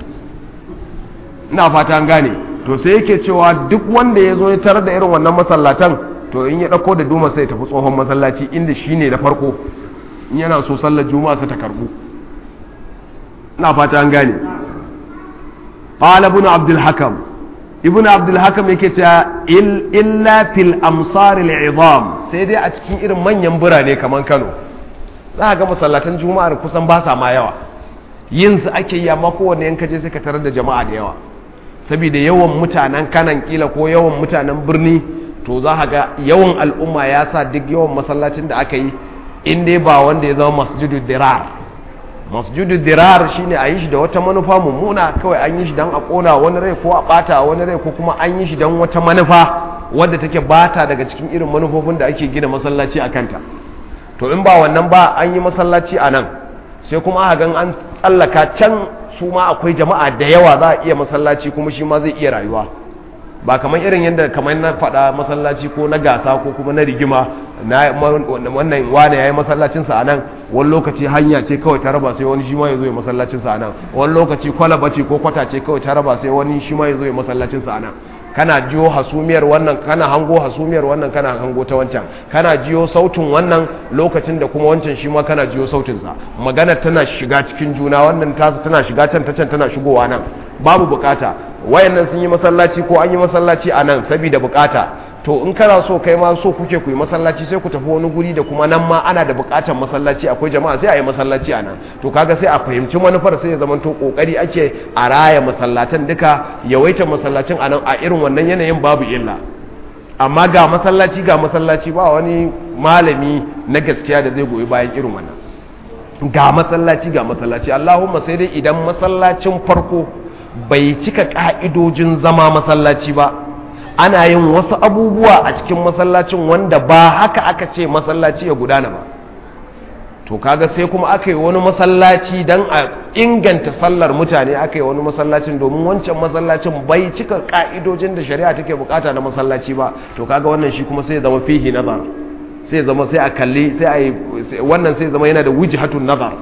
ina fata an gane to sai yake cewa duk wanda ya zo ya tarar da irin wannan masallatan to in ya ɗauko da duma sai tafi tsohon masallaci inda shi ne da farko in yana so sallar juma'a sa ta karbu ina fata an gane qala ibn abdul hakam ibn abdul hakam yake cewa illa fil amsar al sai dai a cikin irin manyan birane kamar Kano za ga masallatan juma'ar kusan ba sa ma yawa yin su ake yi amma kowanne yanka je sai ka tarar da jama'a da yawa saboda yawan mutanen kanan kila ko yawan mutanen birni to za ka ga yawan al'umma ya sa duk yawan masallacin da aka yi in dai ba wanda ya zama masjidu dirar masjidu dirar shine a yi shi da wata manufa mummuna kawai an yi shi don a kona wani rai ko a bata wani rai ko kuma an yi shi don wata manufa wadda take bata daga cikin irin manufofin da ake gina masallaci a kanta to in ba wannan ba an yi masallaci a nan sai kuma aka gan an tsallaka can su ma akwai jama'a da yawa za a iya masallaci kuma shi ma zai iya rayuwa ba kamar irin yadda kamar na faɗa masallaci ko na gasa ko kuma na rigima na wannan wane ya yi masallacinsa a nan wani lokaci hanya ce kawai ta raba sai wani shi ma ya zo ya masallacinsa a nan wani lokaci kwalaba ce ko kwata ce kawai ta raba sai wani shi ma ya zo ya masallacinsa a nan kana jiyo hasumiyar wannan kana hango hasumiyar wannan kana hango ta wancan kana jiyo sautin wannan lokacin da kuma wancan shi ma kana jiyo sautinsa magana tana shiga cikin juna wannan tasu tana shiga can ta can tana shigowa nan babu bukata wayannan sun yi masallaci ko an yi masallaci a nan saboda bukata to in kana so kai ma so kuke ku yi masallaci sai ku tafi wani guri da kuma nan ma ana da bukatar masallaci akwai jama'a sai a yi masallaci a nan to kaga sai a fahimci manufar sai ya zama to kokari ake a raya masallatan duka yawaita masallacin a nan a irin wannan yanayin babu illa amma ga masallaci ga masallaci ba wani malami na gaskiya da zai goyi bayan irin wannan ga masallaci ga masallaci Allahumma sai dai idan masallacin farko bai cika ka'idojin zama masallaci ba ana yin wasu abubuwa a cikin masallacin wanda ba haka aka ce masallaci ya gudana ba to kaga sai kuma aka yi wani masallaci don a inganta sallar mutane aka yi wani masallacin domin wancan masallacin bai cika ka'idojin da shari'a take bukata na masallaci ba to kaga wannan shi kuma sai zama fihi nazar sai zama sai a kalli sai a yi wannan sai zama yana da wujhatun nazar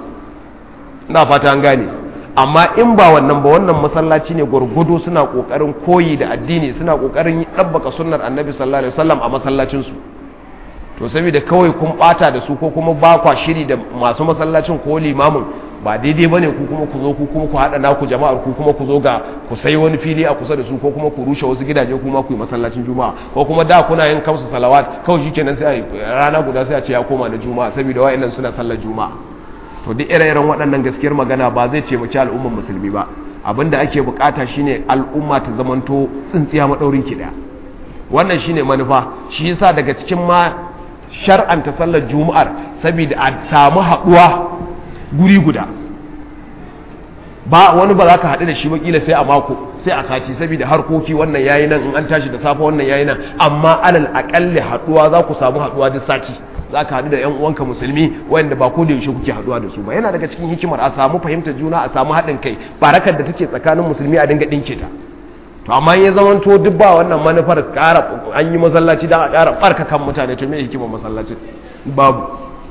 ina fata an gane amma in ba wannan ba wannan masallaci ne gwargwado suna kokarin koyi da addini suna kokarin ɗabbaka sunnar annabi sallallahu alaihi wasallam a masallacin su to saboda kawai kun bata da su ko kuma ba kwa shiri da masu masallacin ko limamin ba daidai bane ku kuma ku zo ku kuma ku hada naku jama'ar ku kuma ku zo ga ku sai wani fili a kusa da su ko kuma ku rushe wasu gidaje kuma ku yi masallacin juma'a ko kuma da kuna yin kamsu salawat kawai shikenan sai a rana guda sai a ce ya koma na juma'a saboda wa'annan suna sallar juma'a to duk ire-iren waɗannan gaskiyar magana ba zai taimaki al'ummar musulmi ba abinda ake bukata shine al'umma ta zamanto tsintsiya maɗaurin ki ɗaya wannan shine manufa shi yasa daga cikin ma shar'anta sallar juma'ar saboda a samu haɗuwa guri guda ba wani ba za ka haɗu da shi wakila sai a mako sai a sati saboda harkoki wannan yayi nan in an tashi da safe wannan yayi nan amma alal aƙalli haɗuwa za ku samu haɗuwa duk sati za ka haɗu da yan uwanka musulmi wanda ba ko da yaushe kuke haɗuwa da su ba yana daga cikin hikimar a samu fahimtar juna a samu haɗin kai barakar da take tsakanin musulmi a dinga ɗinke ta to amma ya zama to duk ba wannan manufar ƙara an yi masallaci don a ƙara ɓarka kan mutane to me hikimar masallacin babu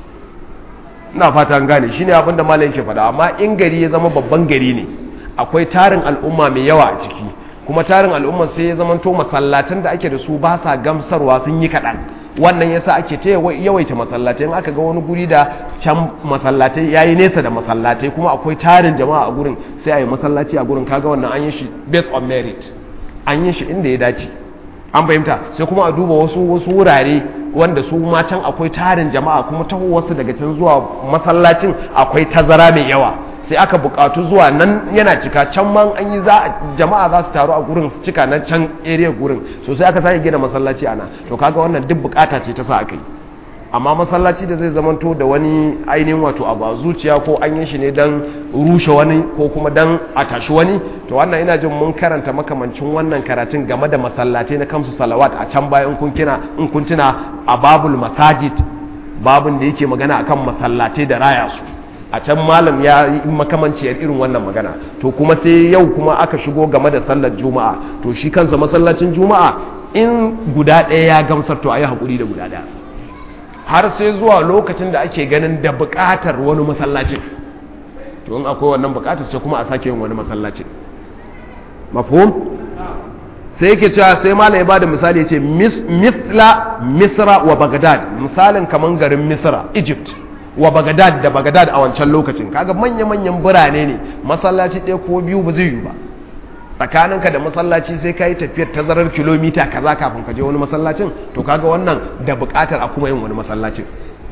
ina fata an gane shine abin da malam yake faɗa amma in gari ya zama babban gari ne akwai tarin al'umma mai yawa a ciki kuma tarin al'umma sai ya zama to masallatan da ake da su ba sa gamsarwa sun yi kaɗan wannan yasa ake ta yawaita masallatai in aka ga wani guri da can masallatai yayi nesa da masallatai kuma akwai tarin jama'a a gurin sai a yi masallaci a gurin kaga wannan an yi shi based on merit an yi shi inda ya dace an fahimta sai kuma a duba wasu wasu wurare wanda su ma can akwai tarin jama'a kuma taho wasu daga can zuwa masallacin akwai tazara mai yawa sai aka bukatu zuwa nan yana cika can man an yi za jama'a za su taru a gurin su cika na can area gurin so sai aka sake gina masallaci ana to kaga wannan duk bukata ce ta sa aka yi amma masallaci da zai zamanto da wani ainihin wato abu a zuciya ko an yi shi ne don rushe wani ko kuma don a tashi wani to wannan ina jin mun karanta makamancin wannan karatun game da masallatai na kamsu salawat a can bayan kun kina in kun tuna a babul masajid babun da yake magana akan masallatai da raya su a can malam ya yi makamanciyar irin wannan magana to kuma sai yau kuma aka shigo game da sallar juma'a to shi kansa masallacin juma'a in guda ɗaya ya gamsar to a yi haƙuri da guda ɗaya har sai zuwa lokacin da ake ganin da buƙatar wani masallacin to in akwai wannan buƙatar sai kuma a sake yin wani masallacin mafhum sai yake cewa sai mala ya bada misali ya ce misla misra wa bagdad misalin kaman garin misra egypt wa bagdad da bagdad a wancan lokacin kaga manya-manyan birane ne masallaci ɗaya ko biyu ba zai yi ba tsakaninka da masallaci sai ka yi tafiyar tazarar kilomita kaza kafin ka je wani masallacin to kaga wannan da buƙatar a kuma yin wani masallacin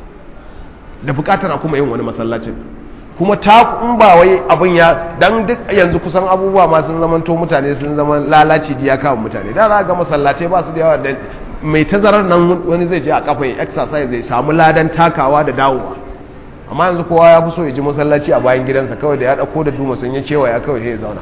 da buƙatar a kuma yin wani masallacin kuma ta in ba wai abin ya dan duk yanzu kusan abubuwa ma sun zama to mutane sun zama lalaci da ya kawo mutane da za ga masallatai ba su da yawa da mai tazarar nan wani zai je a kafa ya exercise zai samu ladan takawa da dawowa amma yanzu kowa ya fi so ya ji masallaci a bayan gidansa kawai da ya dauko da duma sun ya cewa ya kawai sai ya zauna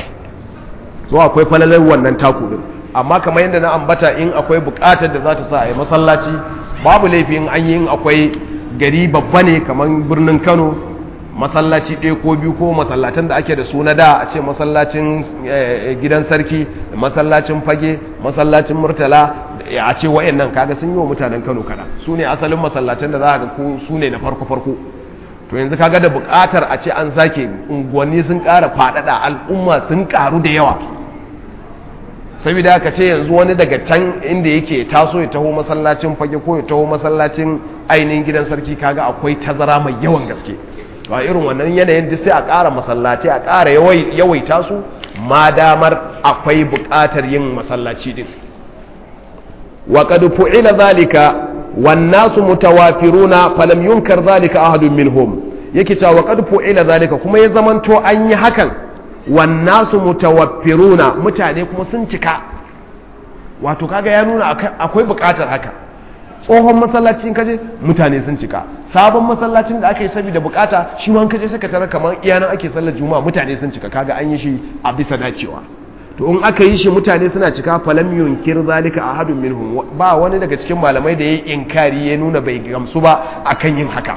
so akwai falalar wannan taku din amma kamar yadda na ambata in akwai bukatar da za ta sa a yi masallaci babu laifi in an yi in akwai gari babba ne kamar birnin kano masallaci ɗaya ko biyu ko masallatan da ake da su na da a ce masallacin gidan sarki masallacin fage masallacin murtala a ce wa'annan kaga sun yi wa mutanen kano kada su ne asalin masallatan da za ga ko su ne na farko farko to yanzu kaga da buƙatar a ce an sake unguwanni sun ƙara faɗaɗa al'umma sun ƙaru da yawa saboda haka ce yanzu wani daga can inda yake taso ya taho masallacin fage ko ya taho masallacin ainihin gidan sarki kaga akwai tazara mai yawan gaske a irin wannan yanayin duk sai a ƙara masallaci a ƙara yawaita su ma damar akwai buƙatar yin masallaci din wa qad fu'ila zalika wan nasu mutawafiruna falam yunkar zalika ahadun minhum yake cewa wa qad fu'ila zalika kuma ya zamanto an yi hakan wan nasu mutawaffiruna mutane kuma sun cika wato kaga ya nuna akwai buƙatar haka tsohon masallacin kaje mutane sun cika sabon masallacin da aka yi saboda bukata shi ma kaje suka tara kamar iyanan ake sallar juma'a mutane sun cika kaga an yi shi a bisa dacewa to in aka yi shi mutane suna cika falam yunkir zalika ahadun minhum ba wani daga cikin malamai da yayi inkari ya nuna bai gamsu ba akan yin haka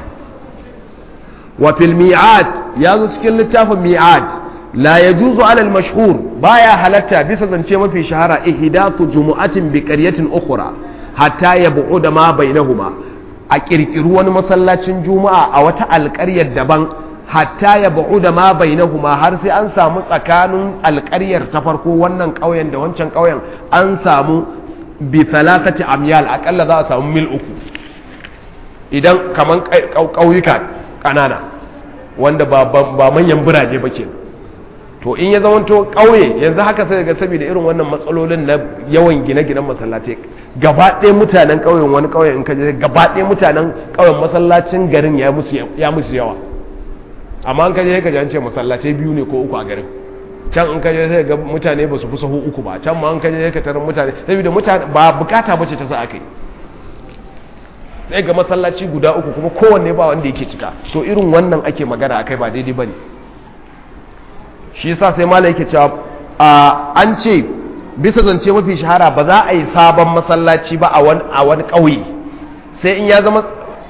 wa fil mi'ad yazo cikin littafin mi'ad la yajuzu ala al mashhur baya halatta bisa zance mafi shahara ihdathu jumu'atin bi qaryatin ukhra hatta ya bu'u da ma bainahuma a kirkiru wani masallacin juma'a a wata alƙaryar daban hatta ya bu'u da ma bainahuma har sai an samu tsakanin alƙaryar ta farko wannan ƙauyen da wancan ƙauyen an samu bi thalathati amyal akalla za a samu mil uku idan kaman ƙauyuka ƙanana wanda ba manyan birane ba kenan to in ya zamanto ƙauye yanzu haka sai ga saboda irin wannan matsalolin na yawan gine-ginen masallatai gaba ɗaya mutanen ƙauyen wani ƙauyen in ka je gaba ɗaya mutanen ƙauyen masallacin garin ya musu yawa amma in ka je ka ji an ce masallatai biyu ne ko uku a garin can in ka je sai ga mutane ba su fi sahu uku ba can ma in ka je ka tarar mutane saboda mutane ba bukata bace ta sa aka yi sai ga masallaci guda uku kuma kowanne ba wanda yake cika to irin wannan ake magana akai ba daidai bane shi yasa sai malai yake cewa an ce bisa zance mafi shahara ba za a yi sabon masallaci ba a wani ƙauye sai in ya zama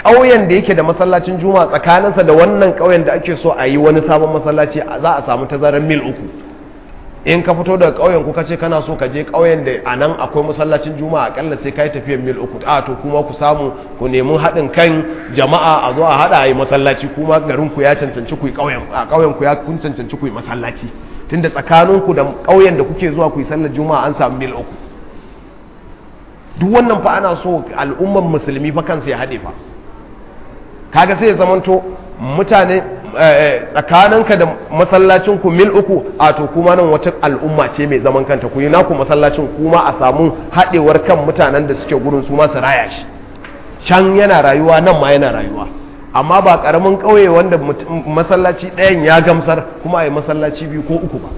ƙauyen da yake da masallacin juma'a tsakaninsa da wannan ƙauyen da ake so a yi wani sabon masallaci za a samu tazarar mil uku in ka fito daga ƙauyen ku kace kana so ka je ƙauyen da a nan akwai masallacin juma'a akalla sai ka yi tafiyar mil uku a to kuma ku samu ku nemi haɗin kan jama'a a zo a haɗa a yi masallaci kuma garin ku ya cancanci ku yi ƙauyen a ƙauyen ku ya kun cancanci ku yi masallaci tunda tsakanin ku da ƙauyen da kuke zuwa ku yi sallar juma'a an samu mil uku duk wannan fa ana so al'umman musulmi fa kansu ya haɗe fa kaga sai ya zamanto mutane tsakaninka da masallacin ku mil uku a to kuma nan wata al'umma ce mai zaman kanta ku yi naku masallacin kuma a samu haɗewar kan mutanen da suke gurin su ma su raya shi can yana rayuwa nan ma yana rayuwa amma ba ƙaramin ƙauye wanda masallaci ɗayan ya gamsar kuma a yi masallaci biyu ko uku ba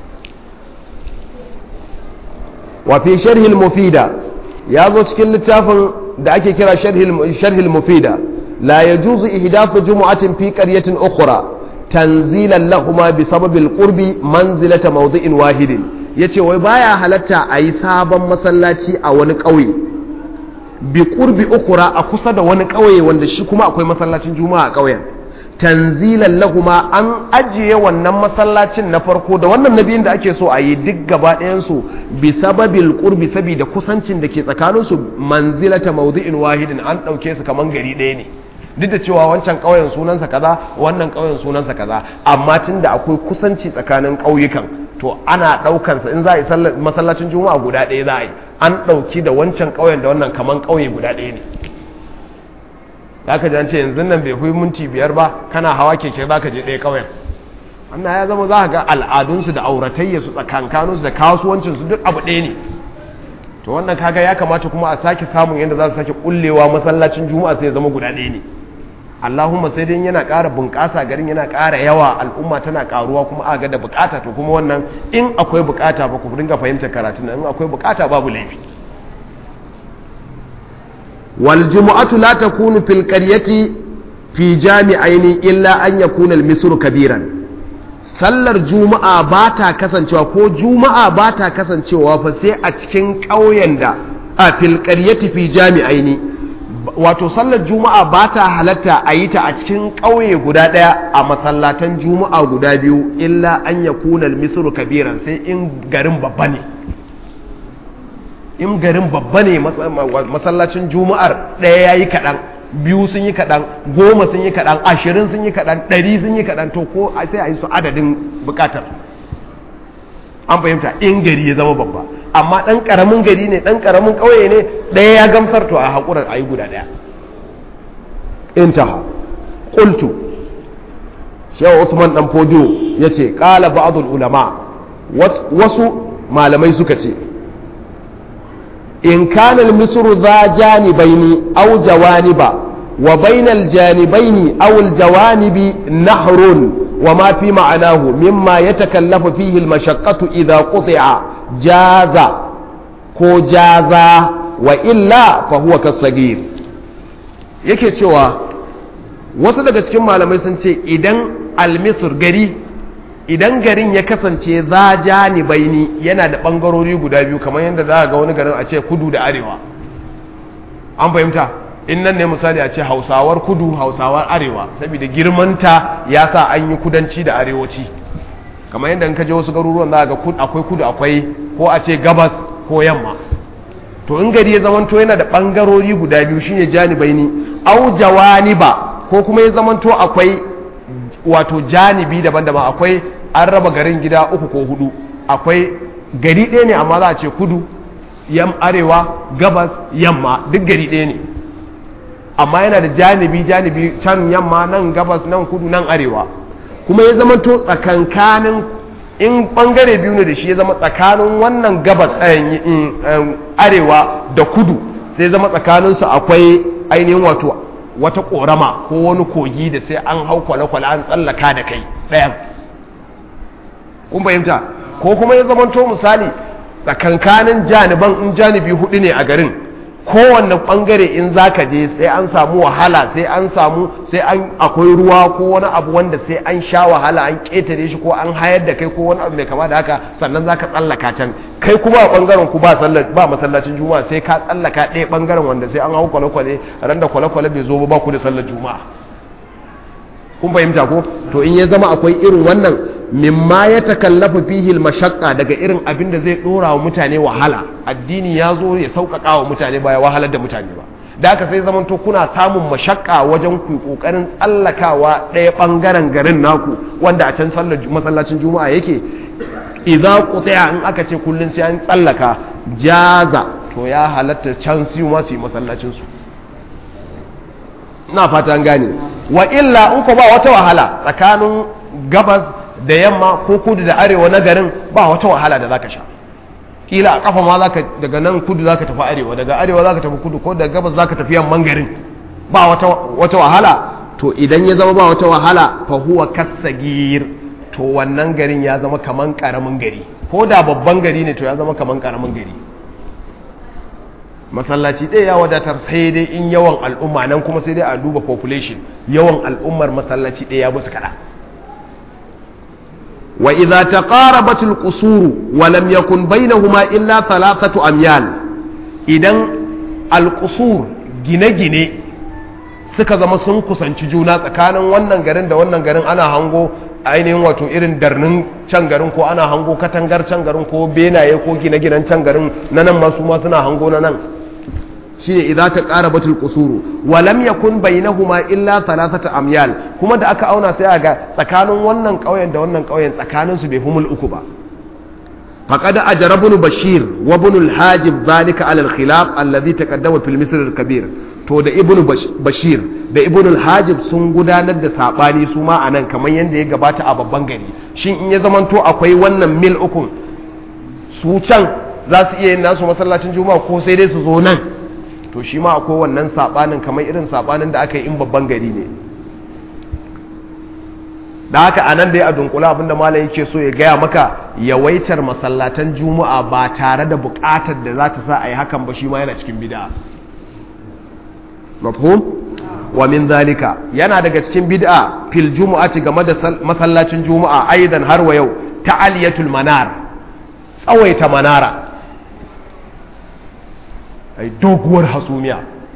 wa fi sharhil mufida ya zo cikin littafin da ake kira sharhil mufida la yajuzu ihdathu jumu'atin fi qaryatin ukhra tanzilan lahuma bi sababil qurbi manzilata mawdi'in wahidin yace wai baya halatta a yi sabon masallaci a wani ƙauye bi qurbi ukhra a kusa da wani ƙauye wanda shi kuma akwai masallacin juma'a a ƙauyen tanzilan lahuma an ajiye wannan masallacin na farko da wannan nabiyin da ake so a yi duk gaba ɗayansu bi sababil qurbi saboda kusancin da ke tsakaninsu manzilata mawdi'in wahidin an ɗauke su kaman gari ɗaya ne duk da cewa wancan ƙauyen sunansa kaza wannan ƙauyen sunansa kaza amma tunda akwai kusanci tsakanin ƙauyukan to ana ɗaukansa in za a yi masallacin juma'a guda ɗaya za a yi an ɗauki da wancan ƙauyen da wannan kaman ƙauye guda ɗaya ne za ka jance yanzu nan bai fi minti biyar ba kana hawa keke za ka je ɗaya ƙauyen wannan ya zama za ka ga al'adunsu da auratayya su tsakankaninsu da kasuwancinsu duk abu ɗaya ne to wannan kaga ya kamata kuma a sake samun yadda za su sake kullewa masallacin juma'a sai ya zama guda ɗaya ne allahumma sai dai yana ƙara bunƙasa garin yana ƙara yawa al'umma tana ƙaruwa kuma a ga da buƙata to kuma wannan in akwai buƙata ba ku dinga fahimtar karatun nan in akwai buƙata babu laifi والجمعة لا تكون في القرية في جامعين إلا أن يكون المصر كبيرا sallar juma'a ba ta kasancewa ko juma'a ba ta kasancewa fa sai a cikin ƙauyen da a filƙaryati fi jami'ai ne wato sallar juma'a ba ta halatta a yi ta a cikin ƙauye guda ɗaya a masallatan juma'a guda biyu illa an ya kunal misru kabiran sai in garin babba ne in garin babba ne masallacin juma'ar ɗaya ya yi kaɗan biyu sun yi kaɗan goma sun yi kaɗan ashirin sun yi kaɗan ɗari sun yi kaɗan to ko sai a yi su adadin buƙatar an fahimta in gari ya zama babba amma ɗan ƙaramin gari ne ɗan ƙaramin ƙauye ne ɗaya ya gamsar to a haƙurar a yi guda ɗaya intaha ƙultu shewa usman ɗan fodiyo ya ce ƙala ba'adul ulama wasu malamai suka ce إن كان المصر ذا جانبين أو جوانب وبين الجانبين أو الجوانب نهر وما في معناه مما يتكلف فيه المشقة إذا قطع جاز كو جاز وإلا فهو كالصغير yake cewa wasu daga cikin malamai sun ce idan almisir gari idan garin ya kasance za jani baini yana da ɓangarori guda biyu kamar yadda za a ga wani garin a ce kudu da arewa an fahimta in nan ne misali a ce hausawar kudu hausawar arewa saboda girmanta ya sa an yi kudanci da arewaci kamar yadda in ka je wasu garuruwan za a ga akwai kudu akwai ko a ce gabas ko yamma to in gari ya zamanto yana da ɓangarori guda biyu shine jani baini au jawani ba ko kuma ya zamanto akwai wato janibi daban-daban akwai an raba garin gida uku ko hudu akwai gari ɗaya ne amma za a ce kudu yam arewa gabas yamma duk gari ɗaya ne amma yana da janibi janibi can yamma nan gabas nan kudu nan arewa kuma ya zama to tsakankanin in bangare biyu ne da shi ya zama tsakanin wannan gabas arewa da kudu sai zama tsakaninsu akwai ainihin wato wata korama ko wani kogi da sai an hau kwale-kwale an tsallaka da kai ɗayan kun fahimta ko kuma ya zamanto misali tsakankanin janiban in janibi hudu ne a garin kowanne bangare in zaka je sai an samu wahala sai an samu sai an akwai ruwa ko wani abu wanda sai an sha wahala an ketare shi ko an hayar da kai ko wani abu mai kama da haka sannan zaka tsallaka can kai kuma a bangaren ku ba sallar ba masallacin juma'a sai ka tsallaka ɗaya bangaren wanda sai an hau kwale-kwale ran da kwale-kwale bai zo ba ku da sallar juma'a kun fahimta ko to in ya zama akwai irin wannan mimma ya takallafa fihi mashaqqa daga irin abin da zai dora wa mutane wahala addini ya zo ya sauƙaƙa wa mutane ba ya wahalar da mutane ba da haka sai zaman to kuna samun mashaqqa wajen ku kokarin tsallakawa ɗaya bangaren garin naku wanda a can sallar masallacin juma'a yake idza qutiya in aka ce kullun sai an tsallaka jaza to ya halatta can su ma su yi masallacin su na fata an gane wa illa in ko ba wata wahala tsakanin gabas da yamma ko kudu da arewa na garin ba wata wahala da zaka sha kila a kafa ma zaka daga nan kudu zaka tafi arewa daga arewa zaka tafi kudu ko daga gabas zaka tafi yamman garin ba wata wata wahala to idan ya zama ba wata wahala fa huwa kasagir to wannan garin ya zama kaman karamin gari ko da babban gari ne to ya zama kaman karamin gari masallaci ɗaya ya wadatar sai dai in yawan al'umma nan kuma sai dai a duba population yawan al'ummar masallaci ɗaya ya musu kaɗa wa idza taqarabat al-qusur wa lam yakun bainahuma illa thalathatu amyal idan al-qusur gine-gine suka zama sun kusanci juna tsakanin wannan garin da wannan garin ana hango ainihin wato irin darnin can garin ko ana hango katangar can garin ko benaye ko gine-ginen can garin na nan masu ma suna hango na nan shi ne idan ta ƙara batul kusuru walam yakun bainahuma illa thalathata amyal kuma da aka auna sai ga tsakanin wannan ƙauyen da wannan ƙauyen tsakanin su bai humul uku ba faqad ajra ibn bashir wa ibn al-hajib zalika ala al-khilaf alladhi taqaddama fil misr al-kabir to da ibn bashir da ibn al-hajib sun gudanar da sabani su ma anan kamar yanda ya gabata a babban gari shin in ya zamanto akwai wannan mil uku su can za su iya yin nasu masallacin juma'a ko sai dai su zo nan to shi ma akwai wannan sabanin kamar irin sabanin da aka yi in babban gari ne da haka a nan dai a dunkula abinda malam yake so ya gaya maka yawaitar masallatan juma'a ba tare da bukatar da za ta sa a yi hakan ba shi ma yana cikin bid'a mafhum wa min zalika yana daga cikin bid'a fil jumu'ati game da masallacin juma'a aidan har wa yau ta'aliyatul manar tsawaita manara ai doguwar hasumiya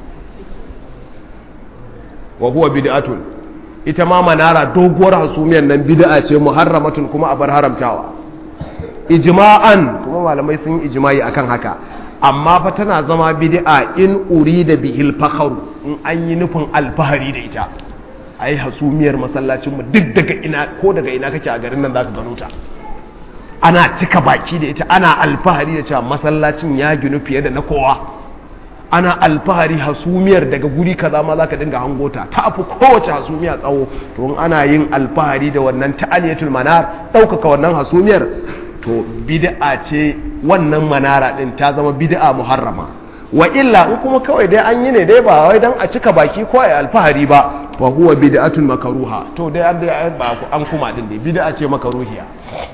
wa huwa bid'atun ita ma manara doguwar hasumiyar nan bid'a ce muharramatun kuma a bar haramtawa ijma'an kuma malamai sun yi ijma'i akan haka amma fa tana zama bid'a in urida bihil fakharu in an yi nufin alfahari da ita ai hasumiyar masallacin mu duk daga ina ko daga ina kake a garin nan zaka gano ta ana cika baki da ita ana alfahari da cewa masallacin ya ginu fiye da na kowa ana alfahari hasumiyar daga guri kaza ma zaka dinga hango ta ta fi kowace hasumiya tsawo to in ana yin alfahari da wannan ta'aliyatul manar ɗaukaka wannan hasumiyar to bid'a ce wannan manara din ta zama bid'a muharrama wa illa in kuma kawai dai an yi ne dai ba wai dan a cika baki ko a alfahari ba fa huwa bid'atun makaruha to dai an dai ba an kuma din dai bid'a ce makaruhiya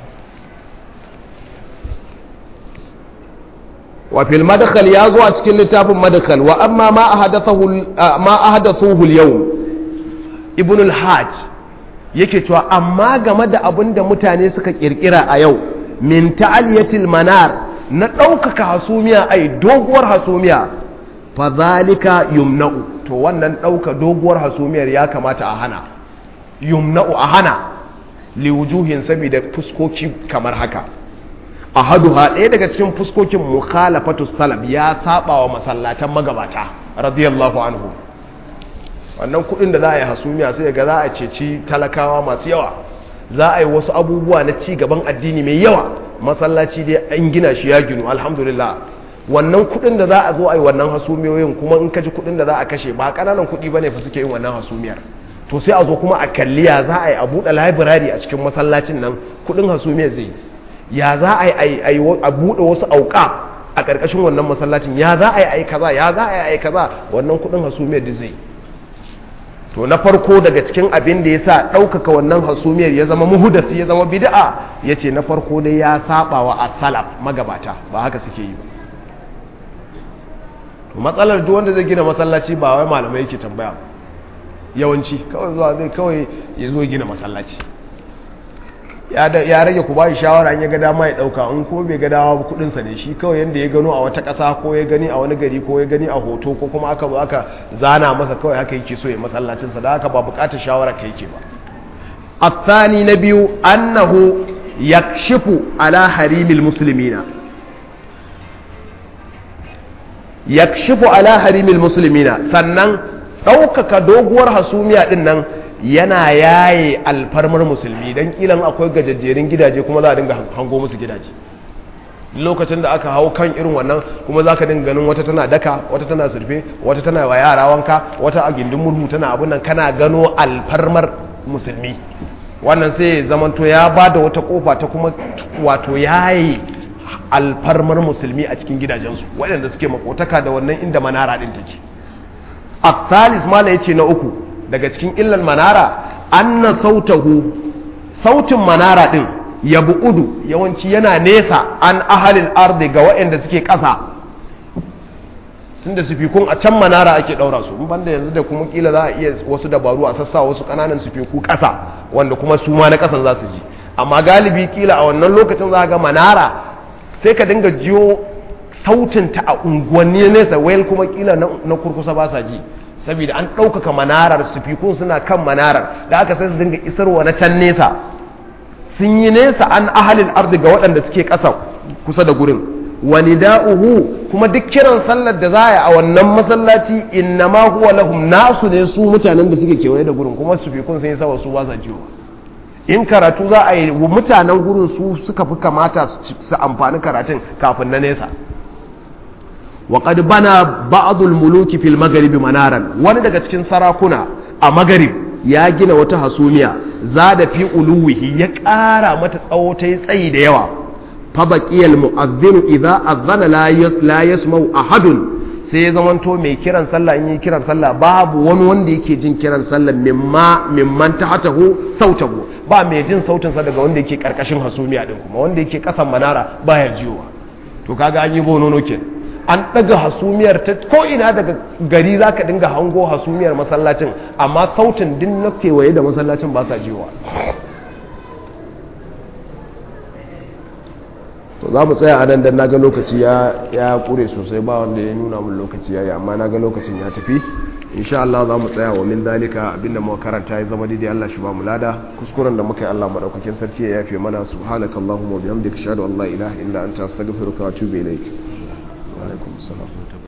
wa fil madkhal ya zo a cikin littafin madkhal wa amma ma ahadathahu ma ahadathuhu al-yawm ibn al-hajj yake cewa amma game da abin da mutane suka kirkira a yau min ta'aliyatil manar na ɗaukaka hasumiya ai doguwar hasumiya fa zalika yumna'u to wannan ɗauka doguwar hasumiyar ya kamata a hana yumna'u a hana liwujuhin saboda fuskoki kamar haka ahaduha ɗaya daga cikin fuskokin mukhalafatu salaf ya saba wa masallatan magabata radiyallahu anhu wannan kudin da za a yi hasumiya sai ga za a ceci talakawa masu yawa za a yi wasu abubuwa na ci gaban addini mai yawa masallaci dai an gina shi ya ginu alhamdulillah wannan kudin da za a zo a yi wannan hasumiyoyin kuma in ka ji kudin da za a kashe ba kananan kudi bane fa suke yin wannan hasumiyar to sai a zo kuma a kalliya za a yi a buɗe library a cikin masallacin nan kudin hasumiyar zai ya za a yi a buɗe wasu auka a ƙarƙashin wannan masallacin ya za a yi a yi kaza ya za a yi a yi kaza wannan kudin hasumiyar da zai to na farko daga cikin abin da ya sa ɗaukaka wannan hasumiyar ya zama muhudasi ya zama bid'a ya ce na farko dai ya saba wa asalaf magabata ba haka suke yi ba to matsalar duk wanda zai gina masallaci ba wai malamai yake tambaya yawanci kawai zuwa zai kawai ya zo gina masallaci ya rage ku bayi shawara an ya ga dama ya dauka in ko bai ga dama kudin sa ne shi kawai yanda ya gano a wata kasa ko ya gani a wani gari ko ya gani a hoto ko kuma aka zo aka zana masa kawai haka yake so ya masallacin sa da haka ba bukatar shawara ka yake ba الثاني نبي أنه يكشف على حريم المسلمين يكشف على حريم المسلمين sannan ɗaukaka doguwar hasumiya ɗin nan yana yaye alfarmar musulmi don kilan akwai gajajjerin gidaje kuma za a dinga hango musu gidaje lokacin da aka hau kan irin wannan kuma za ka dinga ganin wata tana daka wata tana surfe wata tana wa yara wanka wata a gindin murhu tana abin nan kana gano alfarmar musulmi wannan sai zamanto ya ba da wata kofa ta kuma wato yayi alfarmar musulmi a cikin gidajensu waɗanda suke makotaka da wannan inda manara ɗin take a mala ya ce na uku daga cikin illan manara anna sautahu sautin manara ɗin ya bu'udu yawanci yana nesa an ahalin ardi ga waɗanda suke ƙasa sun da sufikun a can manara ake ɗaura su banda yanzu da kuma kila za a iya wasu dabaru a sassa wasu ƙananan sufiku ƙasa wanda kuma su ma na ƙasan za su ji amma galibi kila a wannan lokacin za ga manara sai ka dinga jiyo sautin ta a unguwanni nesa wayal kuma kila na kurkusa ba sa ji saboda an ɗaukaka manarar sufikun suna kan manarar da aka sai su dinga isarwa na can nesa sun yi nesa an ahalin ardi ga waɗanda suke ƙasa kusa da gurin wani da'uhu kuma duk kiran sallar da za a yi a wannan masallaci inna ma huwa lahum nasu ne su mutanen da suke kewaye da gurin kuma su fi kun sun yi sawa su ba sa jiwa in karatu za a yi mutanen gurin su suka fi kamata su amfani karatun kafin na nesa wa qad bana ba'd al-muluki fil maghrib manaran wani daga cikin sarakuna a maghrib ya gina wata hasumiya zada fi uluwihi ya ƙara mata tsawo ta tsayi da yawa فبقي المؤذن إذا أذن لا يس لا يسمع أحد sai ya zamanto mai kiran sallah in yi kiran sallah babu wani wanda yake jin kiran sallah mimma mimman tahatahu sautahu ba mai jin sautin sa daga wanda yake karkashin hasumiya din kuma wanda yake kasan manara baya jiyowa to kaga an yi bonono ke an daga hasumiyar ta ko ina daga gari zaka dinga hango hasumiyar masallacin amma sautin din na kewaye da masallacin ba sa jiyowa to za mu tsaya a nan don naga lokaci ya kure sosai ba wanda ya nuna mun lokaci ya yi amma naga lokacin ya tafi insha Allah za mu tsaya wa min dalika abinda muka karanta ya zama daidai Allah shi ba mu lada kuskuren da muka yi Allah madaukakin sarki ya yafe mana subhanakallahumma wa bihamdika ashhadu an la ilaha illa anta astaghfiruka wa atubu ilaik wa alaikum assalam